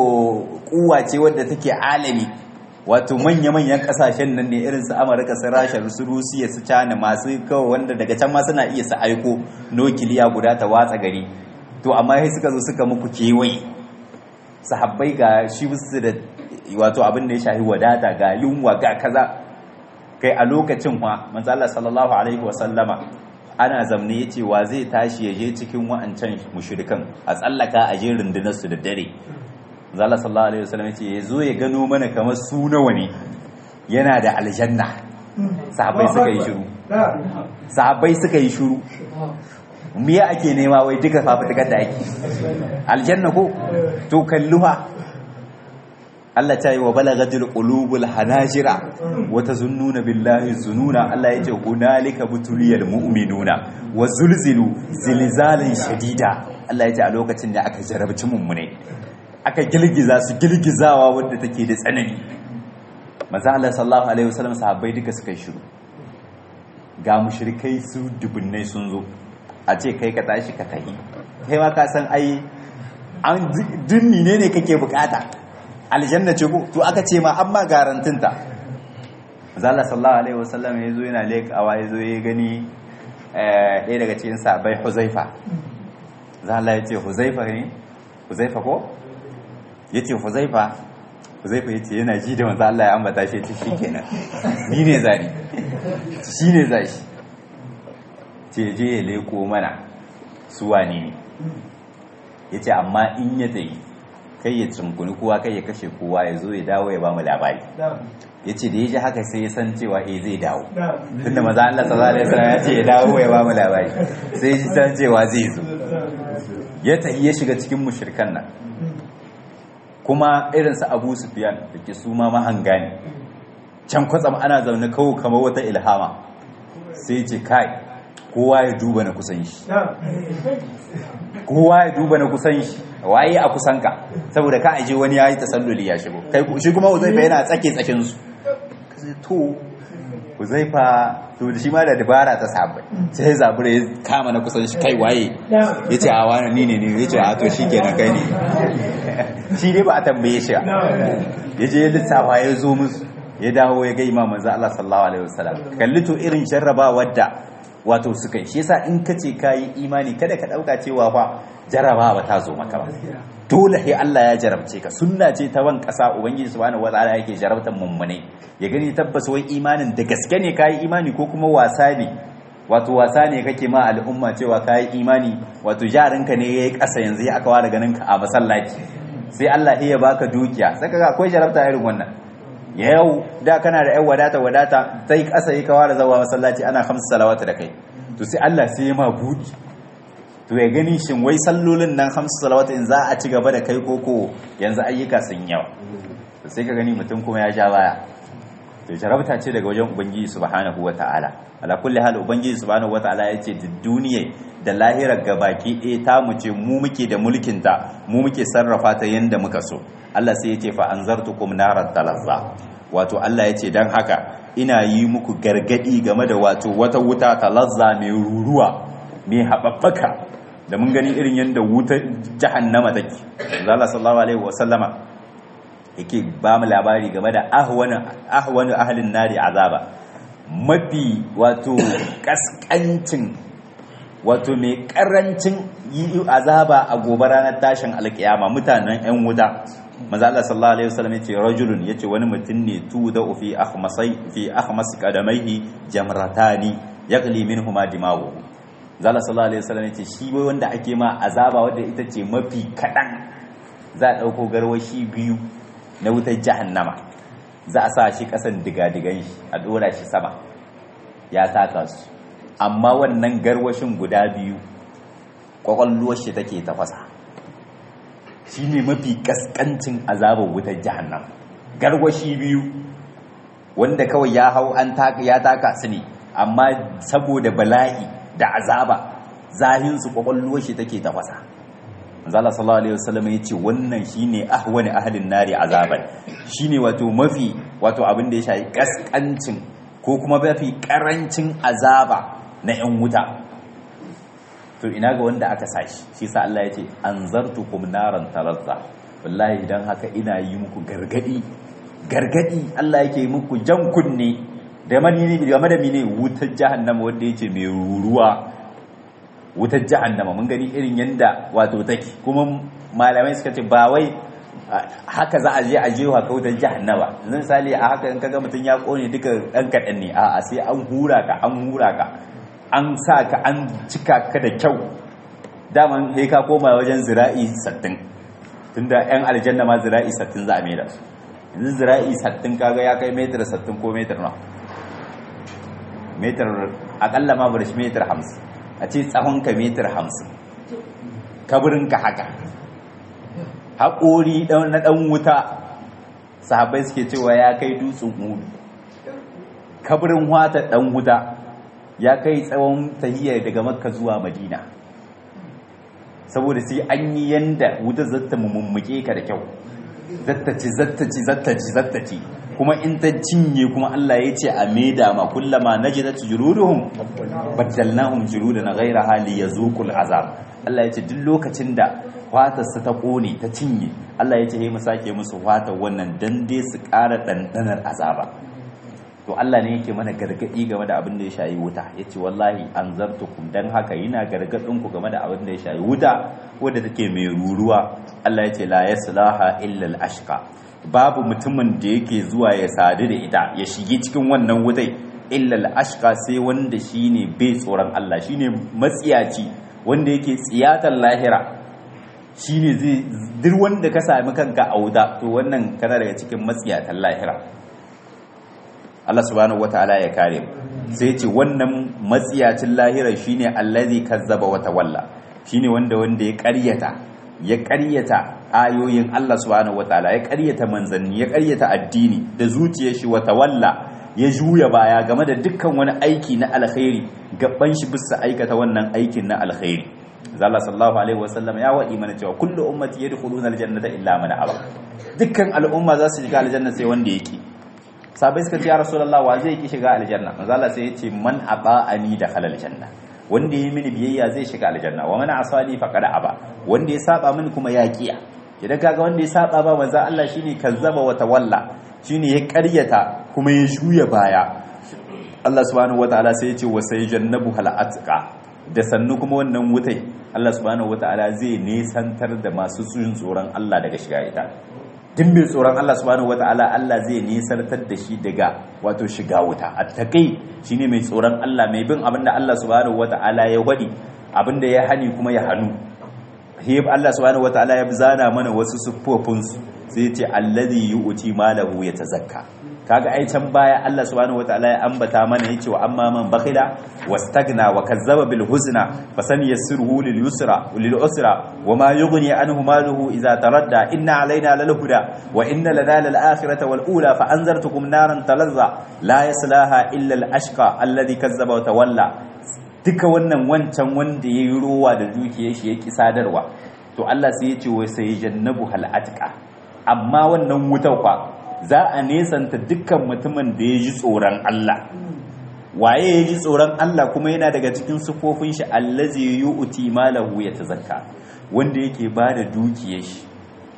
kuwa ce wadda take alami wato manya-manyan kasashen nan ne irin su amurka su rasha su rusiya su cana masu kawai wanda daga can ma suna iya su aiko nukiliya guda ta watsa gari to amma sai suka zo suka muku kewaye sahabbai ga shi su da wato abin da ya shahi wadata ga yunwa ga kaza kai a lokacin ma manzo Allah sallallahu alaihi wa sallama ana zamne yace wa zai tashi ya je cikin wa'ancan mushrikan a tsallaka a je rundunar su da dare manzo Allah sallallahu alaihi wa sallam yace ya zo ya gano mana kamar su nawa ne yana da aljanna sahabbai suka yi shiru sahabbai suka yi shiru miya ake nema wai duka fafutukar da ake aljanna ko to kalluha Allah ta yi wa balagatul qulubul hanajira wa tazunnuna billahi zununa Allah yace hunalika butuliyal mu'minuna wa zulzilu zilzalan shadida Allah yace a lokacin da aka jarabci mummune aka girgiza su girgizawa wanda take da tsanani manzo Allah sallallahu alaihi wasallam sahabbai duka suka yi shiru ga mushrikai su dubunnai sun zo a ce kai ka tashi ka tahi kai ma ka san ai an dunni ne ne kake bukata aljanna ce ko to aka ce ma amma garantinta zalla sallallahu alaihi wasallam yazo yana lekawa yazo ya gani ɗaya daga cikin sahabbai huzaifa zalla ya ce huzaifa ne huzaifa ko yace huzaifa huzaifa yace yana ji da manzo Allah ya ambata shi yace shikenan ni ne zani shi ne zashi ce je ya leko mana su wane ne ya ce amma in ya tsaye kai ya tsinkuni kowa kai ya kashe kowa ya zo ya dawo ya ba mu labari ya ce da ya ji haka sai ya san cewa eh zai dawo tunda maza Allah sallallahu alaihi wasallam ya ce ya dawo ya ba mu labari sai ya san cewa zai zo ya tafi ya shiga cikin mushrikan nan kuma irin su Abu Sufyan da ke su ma mahanga ne can kwatsam ana zaune kawo kamar wata ilhama sai ce kai kowa ya duba na kusan shi kowa ya duba na kusan shi waye a kusanka saboda ka aje wani yayi tasalluli ya shigo kai shi kuma Uzaifa yana tsake tsakin su to Uzaifa to shi ma da dabara ta sabai sai zabura ya kama na kusan shi kai waye yace a wani ni ne ne yace a to shikenan kai ne shi dai ba a tambaye shi yaje ya lissafa ya zo musu ya dawo ya ga imam manzo Allah sallallahu alaihi wasallam kalli to irin jarrabawar da wato suka yi shi yasa in ka ce kayi imani kada ka dauka cewa fa jarabawa ta zo maka ba dole sai Allah ya jarabce ka sunna ce ta ban kasa ubangiji subhanahu wataala yake jarabtan mummune ya gani tabbas wai imanin da gaske ne kayi imani ko kuma wasa ne wato wasa ne kake ma al'umma cewa kayi imani wato jarinka ne yayi kasa yanzu ya aka ware ganin ka a masallaci sai Allah ya baka dukiya saka ga akwai jarabta irin wannan yau da kana da 'yan wadata wadata sai kasa yi kawa da zawa masallaci ana hamsu salawata da kai to sai Allah sai ya ma buɗi to ya gani shin wai sallolin nan hamsu salawata in za a ci gaba da kai koko yanzu ayyuka sun yawa to sai ka gani mutum kuma ya ja baya to jarabta ce daga wajen ubangiji subhanahu wataala ala kulli hal ubangiji subhanahu wataala ya ce da duniya da lahirar gabaki ɗaya ta mu ce mu muke da mulkin ta mu muke sarrafa ta yanda muka so Allah sai ya ce fa anzartukum narat talazza wato Allah ya ce dan haka ina yi muku gargadi game da wato wata wuta talazza mai ruruwa mai haɓaɓɓaka da mun gani irin yadda wutar jahannama take Allah sallallahu alaihi wa sallama yake ba mu labari game da ahwanu ahwanu ahlin nari azaba mafi wato kaskancin wato mai karancin yi azaba a gobe ranar tashin alkiyama mutanen yan wuta manzo Allah sallallahu alaihi wasallam yace rajulun yace wani mutum ne tu da fi akhmasai fi akhmas qadamaihi jamratani yaqli minhuma dimawu zalla sallallahu alaihi wasallam yace shi wai wanda ake ma azaba wanda ita ce mafi kadan za a dauko garwashi biyu na wutar jahannama za a sa shi kasan digadigan shi a dora shi sama ya taka su amma wannan garwashin guda biyu kwakwalluwar shi take tafasa shi ne mafi kaskancin azabar wutar jahannam garwashi biyu wanda kawai ya hau an ya taka su ne amma saboda bala'i da azaba zahinsu kwakwalluwar shi take tafasa manzala sallallahu alaihi wasallam ya ce wannan shine ahwani ahlin nari azaban shine wato mafi wato abin da ya shafi kaskancin ko kuma mafi karancin azaba na yan wuta to ina ga wanda aka sashi shi sa Allah ya ce anzartukum naran talazza wallahi idan haka ina yi muku gargadi gargadi Allah yake muku jan kunne da mani game da mine wutar jahannama wanda yake mai ruruwa wutar jahannama mun gani irin yanda wato take kuma malamai suka ce ba wai haka za a je a jewa ka wutar jahannama yanzu misali a haka in kaga mutum ya kone duka ɗan kaɗan ne a'a sai an hura ka an hura ka an sa ka an cika ka da kyau daman sai ka koma wajen zira'i sattin tunda yan aljanna ma zira'i sattin za a mai da su yanzu zira'i sattin kaga ya kai metar sattin ko metar na metar akalla ma bari shi metar hamsin a ce tsawon ka metar hamsin kaburin ka haka haƙori na ɗan wuta sahabai suke cewa ya kai dutsen mudu kaburin wata ɗan wuta ya kai tsawon tahiyya daga makka zuwa madina saboda sai an yi yanda wuta zata mummuke ka da kyau zattaci zattaci zattaci zattaci kuma in ta cinye kuma Allah ya ce a maida ma kullama najidat juluduhum baddalnahum juludan ghayra hali yazuqul azab Allah ya ce duk lokacin da fatarsa ta kone ta cinye Allah ya ce he mu sake musu fatar wannan dan dai su ƙara dandanar azaba to Allah ne yake mana gargadi game da abin da ya shayi wuta yace wallahi anzartukum dan haka yana gargadin ku game da abin da ya shayi wuta wanda take mai ruruwa Allah yace la yaslaha illa al-ashqa babu mutumin da yake zuwa ya sadu da ita ya shige cikin wannan wutai illa al-ashqa sai wanda shine bai tsoron Allah shine matsiyaci wanda yake tsiyatar lahira shine zai duk wanda ka sami kanka a wuta to wannan kana daga cikin matsiyatan lahira Allah subhanahu wataala ya kare mu sai ce wannan matsiyacin lahira shine allazi kazzaba wa tawalla shine wanda wanda ya ƙaryata ya ƙaryata ayoyin Allah subhanahu wataala ya ƙaryata manzanni ya ƙaryata addini da zuciyar shi wa tawalla ya juya baya game da dukkan wani aiki na alkhairi gaban shi bisa aikata wannan aikin na alkhairi Allah sallallahu alaihi wasallam ya waɗi mana cewa kullu ummati yadkhuluna aljannata illa man aba dukkan al'umma za su shiga aljanna sai wanda yake sabai suka ce ya rasulullah wa zai ki shiga aljanna manzo Allah sai ya ce man aba'ani da halal janna wanda yi mini biyayya zai shiga aljanna wa man asani faqad aba wanda ya saba mini kuma ya kiya idan kaga wanda ya saba ba manzo Allah shine kazzaba wa tawalla shine ya ƙaryata kuma ya juya baya Allah subhanahu wataala sai ya ce wa sayjannabu hal atqa da sannu kuma wannan wutai Allah subhanahu wataala zai nesantar da masu tsoron Allah daga shiga ita duk mai tsoron Allah subhanahu wata'ala Allah zai nisantar da shi daga wato shiga wuta attaqi shine mai tsoron Allah mai bin abinda Allah subhanahu wata'ala ya wadi abinda ya hani kuma ya hanu hib Allah subhanahu wata'ala ya zana mana wasu siffofin su sai ya ce alladhi yu'ti malahu yatazakka kaga ai can baya Allah subhanahu wata'ala ya ambata mana yace wa amma man bakhila wastagna wa kazzaba bil husna fasan yassiruhu lil yusra lil usra wama yughni anhu maluhu idza taradda inna alaina lal huda wa inna lana lal akhirata wal ula fa anzartukum naran talazza la yaslaha illa al ashqa alladhi kazzaba wa tawalla duka wannan wancan wanda yayi ruwa da dukiyar shi yake sadarwa to Allah sai ya ce wai sai jannabu hal atqa amma wannan wutar kwa za a nesanta dukkan mutumin da ya ji tsoron Allah waye ya ji tsoron Allah kuma yana daga cikin sufofin shi allazi yu'ti malahu yatazakka wanda yake bada dukiyar shi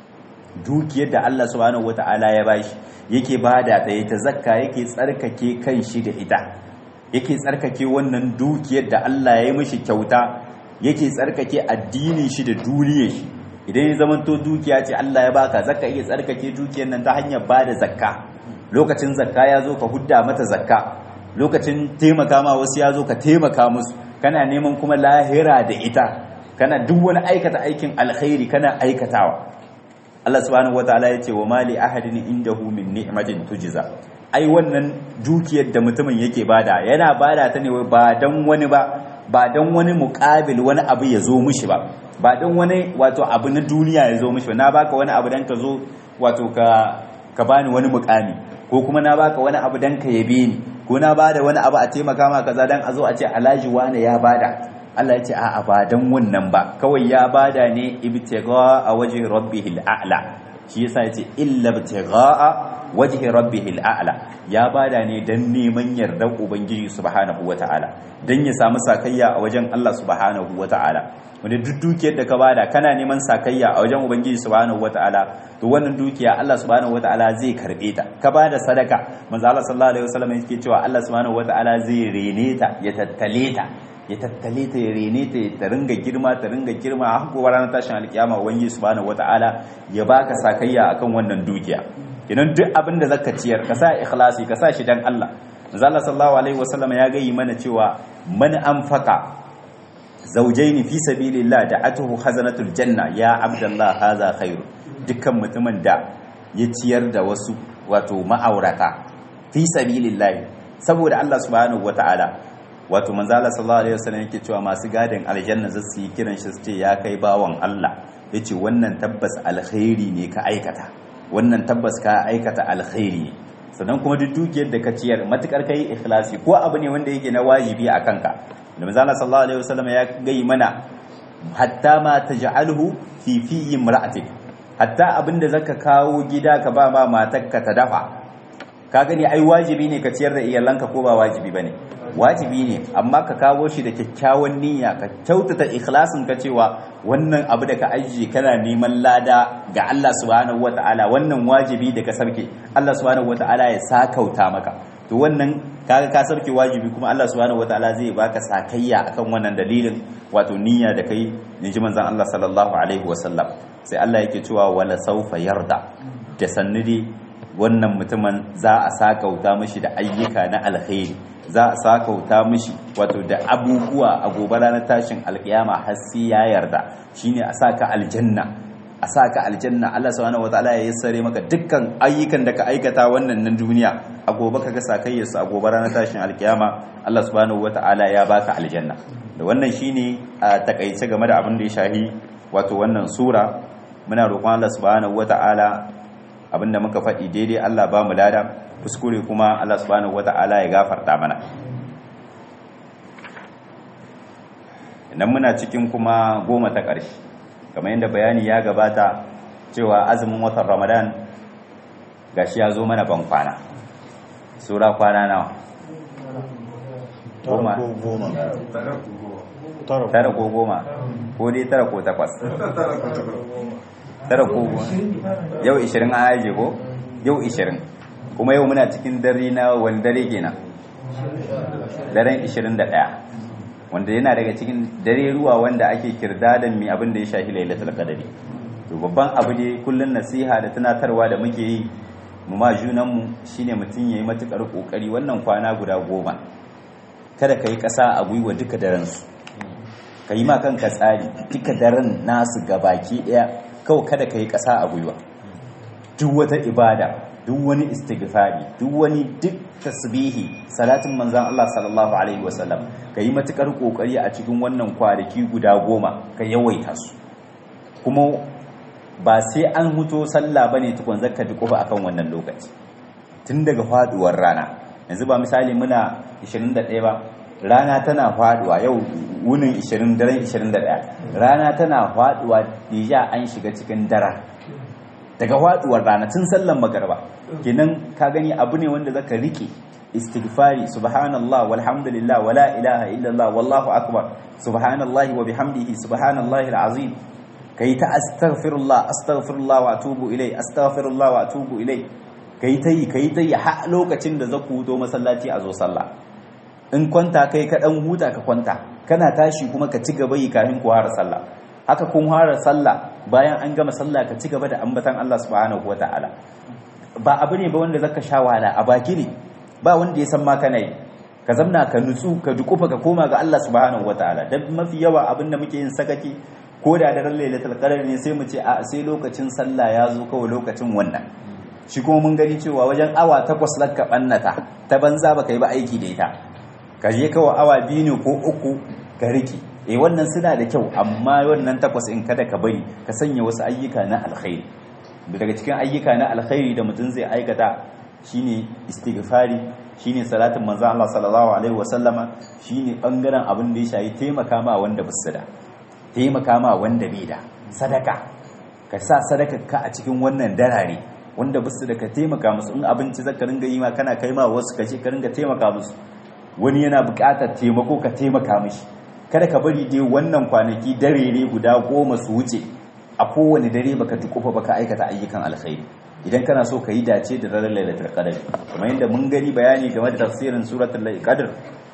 dukiyar da Allah subhanahu wata'ala ya bashi yake bada ta yatazakka yake tsarkake kan shi da ita yake tsarkake wannan dukiyar da Allah ya yi mishi kyauta yake tsarkake addinin shi da duniyar shi idan ya zamanto dukiya ce Allah ya baka zakka iya tsarkake dukiyar nan ta hanyar bada zakka lokacin zakka ya zo ka hudda mata zakka lokacin taimaka ma wasu ya zo ka taimaka musu kana neman kuma lahira da ita kana duk wani aikata aikin alkhairi kana aikatawa Allah subhanahu wataala ya ce wa mali ahadin indahu min ni'matin tujza ai wannan dukiyar da mutumin yake bada yana bada ta ne ba dan wani ba ba dan wani muƙabil wani abu ya zo mishi ba ba dan wani wato abu na duniya ya zo mishi ba na baka wani abu dan ka zo wato ka ka bani wani muƙami ko kuma na baka wani abu dan ka yabe ni ko na bada wani abu a taimaka ma kaza dan a zo a ce alhaji wani ya bada Allah ya ce a'a ba dan wannan ba kawai ya bada ne ibtigha a wajhi rabbihil a'la shi yasa ya ce illa ibtigha wajhi rabbihil a'la ya bada ne dan neman yardar ubangiji subhanahu wataala dan ya samu sakayya a wajen Allah subhanahu wataala wanda duk dukiyar da ka bada kana neman sakayya a wajen ubangiji subhanahu wataala to wannan dukiya Allah subhanahu wataala zai karbe ta ka bada sadaka manzo Allah sallallahu alaihi wasallam yake cewa Allah subhanahu wataala zai rene ta ya tattale ta ya tattale ta ya rene ta ta ringa girma ta ringa girma har gobe ranar tashin alkiyama wani subhanahu wataala ya baka sakayya akan wannan dukiya idan duk abin da zaka ciyar ka sa ikhlasi ka sa shi dan Allah manzo Allah sallallahu alaihi wasallam ya gayi mana cewa man anfaqa zawjaini fi sabilillah da'atuhu khazanatul janna ya abdallah hadha khairu dukkan mutumin da ya ciyar da wasu wato ma'aurata fi sabilillah saboda Allah subhanahu wataala wato manzo Allah sallallahu alaihi wasallam yake cewa masu gadin aljanna za su yi kiran shi su ce ya kai bawan Allah yace wannan tabbas alkhairi ne ka aikata wannan tabbas ka aikata alkhairi ne sannan kuma duk dukiyar da ka ciyar matukar kai ikhlasi ko abu ne wanda yake na wajibi a kanka da manzo Allah sallallahu alaihi wasallam ya gai mana hatta ma taj'alhu fi fi imra'atik hatta abinda zaka kawo gida ka ba ma matarka ta dafa ka gani ai wajibi ne ka ciyar da iyalanka ko ba wajibi bane wajibi ne amma ka kawo shi da kyakkyawan niyya ka kyautata ikhlasin ka cewa wannan abu da ka ajiye kana neman lada ga Allah subhanahu wata'ala wannan wajibi da ka sarke Allah subhanahu wata'ala ya sakauta maka to wannan kaga ka sarke wajibi kuma Allah subhanahu wata'ala zai baka sakayya akan wannan dalilin wato niyya da kai ji manzon Allah sallallahu alaihi wasallam sai Allah yake cewa wala saufa yarda da sannidi wannan mutumin za a sakauta mishi da ayyuka na alkhairi za a sakauta mishi wato da abubuwa a gobe ranar tashin alkiyama har sai ya yarda shine a saka aljanna a saka aljanna Allah subhanahu wataala ya yassare maka dukkan ayyukan da ka aikata wannan nan duniya a gobe kaga sakayyar su a gobe ranar tashin alkiyama Allah subhanahu wataala ya baka aljanna da wannan shine a takaice game da abin da ya shahi wato wannan sura muna roƙon Allah subhanahu wataala abinda muka faɗi daidai Allah ba mu lada kuskure kuma Allah subhanahu wata'ala ya gafarta mana idan muna cikin kuma goma ta ƙarshe kamar yadda bayani ya gabata cewa azumin watan ramadan gashi ya zo mana ban kwana sura kwana nawa goma tara ko goma ko dai tara ko takwas tara ko yau 20 an aje ko yau 20 kuma yau muna cikin dare na wani dare kenan daren 21 wanda yana daga cikin dare ruwa wanda ake kirdadan mai abin da ya shafi lailatul qadari to babban abu ne kullun nasiha da tunatarwa da muke yi mu ma junan mu shine mutun yayi matukar kokari wannan kwana guda goma kada kai kasa a gwiwa duka daren su kai ma kanka tsari duka daren nasu gabaki daya kawai kada kai kasa a gwiwa duk wata ibada duk wani istighfari duk wani duk tasbihi salatin manzan Allah sallallahu alaihi wasallam ka yi matukar kokari a cikin wannan kwanaki guda goma ka yawaita su kuma ba sai an huto sallah bane tukun zakka bi kofa akan wannan lokaci tun daga faduwar rana yanzu ba misali muna 21 ba rana tana faduwa yau wunin 20 daren 21 rana tana faduwa dija an shiga cikin dara daga faduwar rana tun sallan magarba kenan ka gani abu ne wanda zaka rike istighfari subhanallah walhamdulillah wala ilaha illallah wallahu akbar subhanallahi wa bihamdihi subhanallahi alazim kai ta astaghfirullah astaghfirullah wa atubu ilai astaghfirullah wa atubu ilai kai ta yi kai ta yi har lokacin da zaku huto masallaci a zo sallah in kwanta kai ka dan huta ka kwanta kana tashi kuma ka ci gaba yi kafin ku fara sallah haka kun fara sallah bayan an gama sallah ka ci gaba da ambatan Allah subhanahu wataala ba abu ne ba wanda zaka sha wahala a baki ne ba wanda ya san ma kana yi ka zamna ka nutsu ka dukufa ka koma ga Allah subhanahu wataala dan mafi yawa abin da muke yin sakaki ko da daren lailatul qadar ne sai mu ce a sai lokacin sallah ya zo kawai lokacin wannan shi kuma mun gani cewa wajen awa takwas lakka bannata ta banza baka yi ba aiki da ita ka je kawai awa biyu ne ko uku ka riki eh wannan suna da kyau amma wannan takwas in kada ka bari ka sanya wasu ayyuka na alkhairi daga cikin ayyuka na alkhairi da mutum zai aikata shine istighfari shine salatin manzo Allah sallallahu alaihi wasallama shine bangaren abin da ya shayi taimaka ma wanda basu da taimaka ma wanda bai da sadaka ka sa sadaka ka a cikin wannan darare wanda basu da ka taimaka musu in abinci zaka ringa yi ma kana kai ma wasu kace ka ringa taimaka musu wani yana buƙatar taimako ka taimaka mishi kada ka bari dai wannan kwanaki dare ne guda goma su wuce a kowane dare baka tukufa baka aikata ayyukan alkhairi idan kana so ka yi dace da daren lailatul qadr kamar yadda mun gani bayani game da tafsirin suratul qadr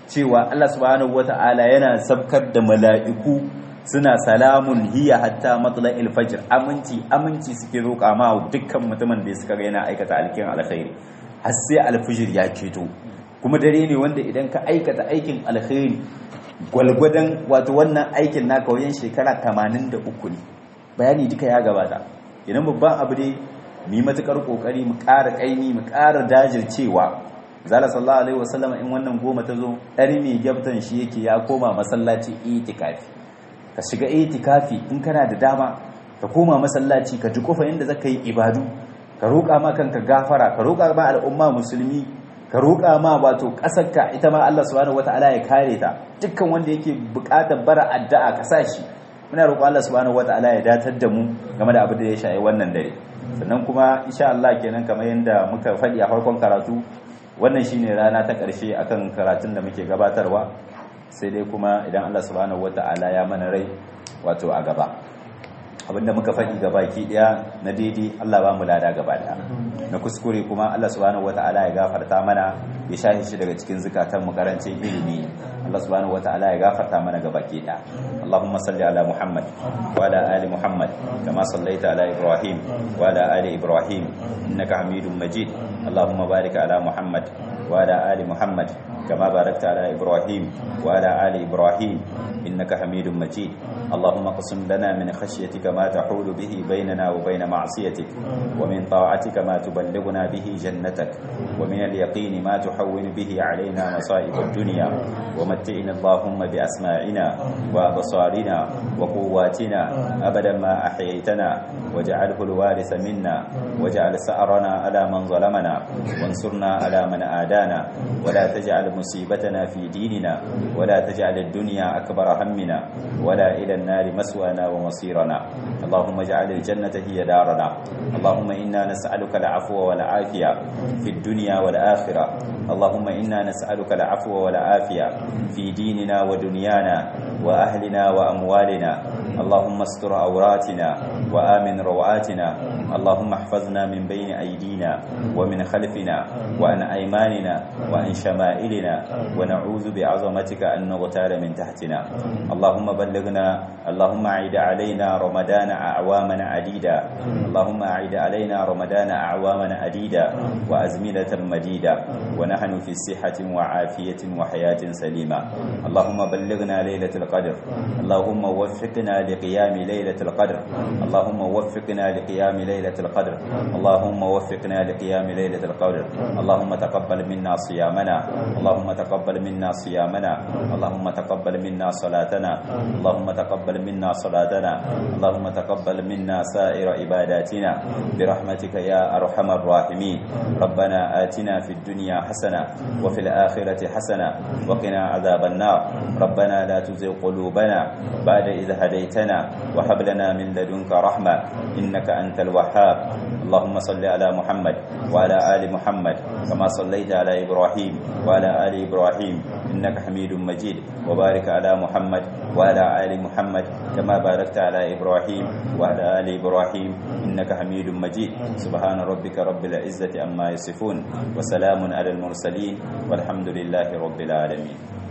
cewa Allah subhanahu wata'ala yana sabkar da mala'iku suna salamun hiya hatta matla'il fajr aminci aminci suke roƙa ma dukkan mutumin da suka ga yana aikata alkin alkhairi har sai alfijir ya keto kuma dare ne wanda idan ka aikata aikin alkhairi gwalgwadon wato wannan aikin naka wajen shekara 83 ne bayani duka ya gabata idan babban abu ne mu yi matukar kokari mu ƙara ƙaimi mu ƙara dajircewa zala sallallahu alaihi wasallam in wannan goma ta zo ɗari mai gyabtan shi yake ya koma masallaci itikafi ka shiga itikafi in kana da dama ka koma masallaci ka ji kofa inda zaka yi ibadu ka roƙa ma kanka gafara ka roƙa ma al'umma musulmi ka roƙa ma wato ƙasarka ita ma Allah subhanahu wataala ya kare ta dukkan wanda yake buƙatar bara addu'a ka sa shi muna roƙon Allah subhanahu wataala ya datar da mu game da abin da ya shayi wannan dare sannan kuma insha Allah kenan kamar yadda muka faɗi a farkon karatu wannan shine rana ta ƙarshe akan karatun da muke gabatarwa sai dai kuma idan Allah subhanahu wata'ala ya mana rai wato a gaba abinda muka faɗi gaba ki ɗaya na daidai Allah ba mu lada gaba ɗaya na kuskure kuma Allah subhanahu wata'ala ya gafarta mana ya shahi shi daga cikin zukatan mu karancin ilimi Allah subhanahu wata'ala ya gafarta mana gaba ki ɗaya Allahumma salli ala Muhammad wa ala ali Muhammad kama sallaita ala Ibrahim wa ala ali Ibrahim innaka Hamidum Majid Allahumma barik ala Muhammad wa ala ali Muhammad كما باركت على إبراهيم وعلى آل إبراهيم إنك حميد مجيد اللهم اقسم لنا من خشيتك ما تحول به بيننا وبين معصيتك ومن طاعتك ما تبلغنا به جنتك ومن اليقين ما تحول به علينا مصائب الدنيا ومتعنا اللهم بأسماعنا وأبصارنا وقواتنا أبدا ما أحييتنا واجعله الوارث منا واجعل سأرنا على من ظلمنا وانصرنا على من آدانا ولا تجعل مصيبتنا في ديننا ولا تجعل الدنيا أكبر همنا ولا إلى النار مسوانا ومصيرنا اللهم اجعل الجنة هي دارنا اللهم إنا نسألك العفو والعافية في الدنيا والآخرة اللهم إنا نسألك العفو والعافية في ديننا ودنيانا وأهلنا وأموالنا اللهم استر عوراتنا وآمن روعاتنا اللهم احفظنا من بين أيدينا ومن خلفنا وعن أيماننا وعن شمائلنا ونعوذ بعظمتك أن نغتال من تحتنا اللهم بلغنا اللهم أعد علينا رمضان أعواما عديدة اللهم أعد علينا رمضان أعواما عديدة وأزمنة مديدة ونحن في صحة وعافية وحياة سليمة اللهم بلغنا ليلة القدر اللهم وفقنا لقيام ليلة القدر اللهم وفقنا لقيام ليلة القدر اللهم وفقنا لقيام ليلة القدر اللهم تقبل منا صيامنا اللهم تقبل منا صيامنا اللهم تقبل منا صلاتنا اللهم تقبل منا صلاتنا اللهم تقبل منا سائر عباداتنا برحمتك يا أرحم الراحمين ربنا آتنا في الدنيا حسنة وفي الآخرة حسنة وقنا عذاب النار ربنا لا تزغ قلوبنا بعد إذ هديتنا وهب لنا من لدنك رحمة إنك أنت الوهاب اللهم صل على محمد وعلى آل محمد كما صليت على إبراهيم وعلى آل إبراهيم إنك حميد مجيد وبارك على محمد وعلى آل محمد كما باركت على إبراهيم وعلى آل إبراهيم إنك حميد مجيد سبحان ربك رب العزة أما يصفون وسلام على المرسلين والحمد لله رب العالمين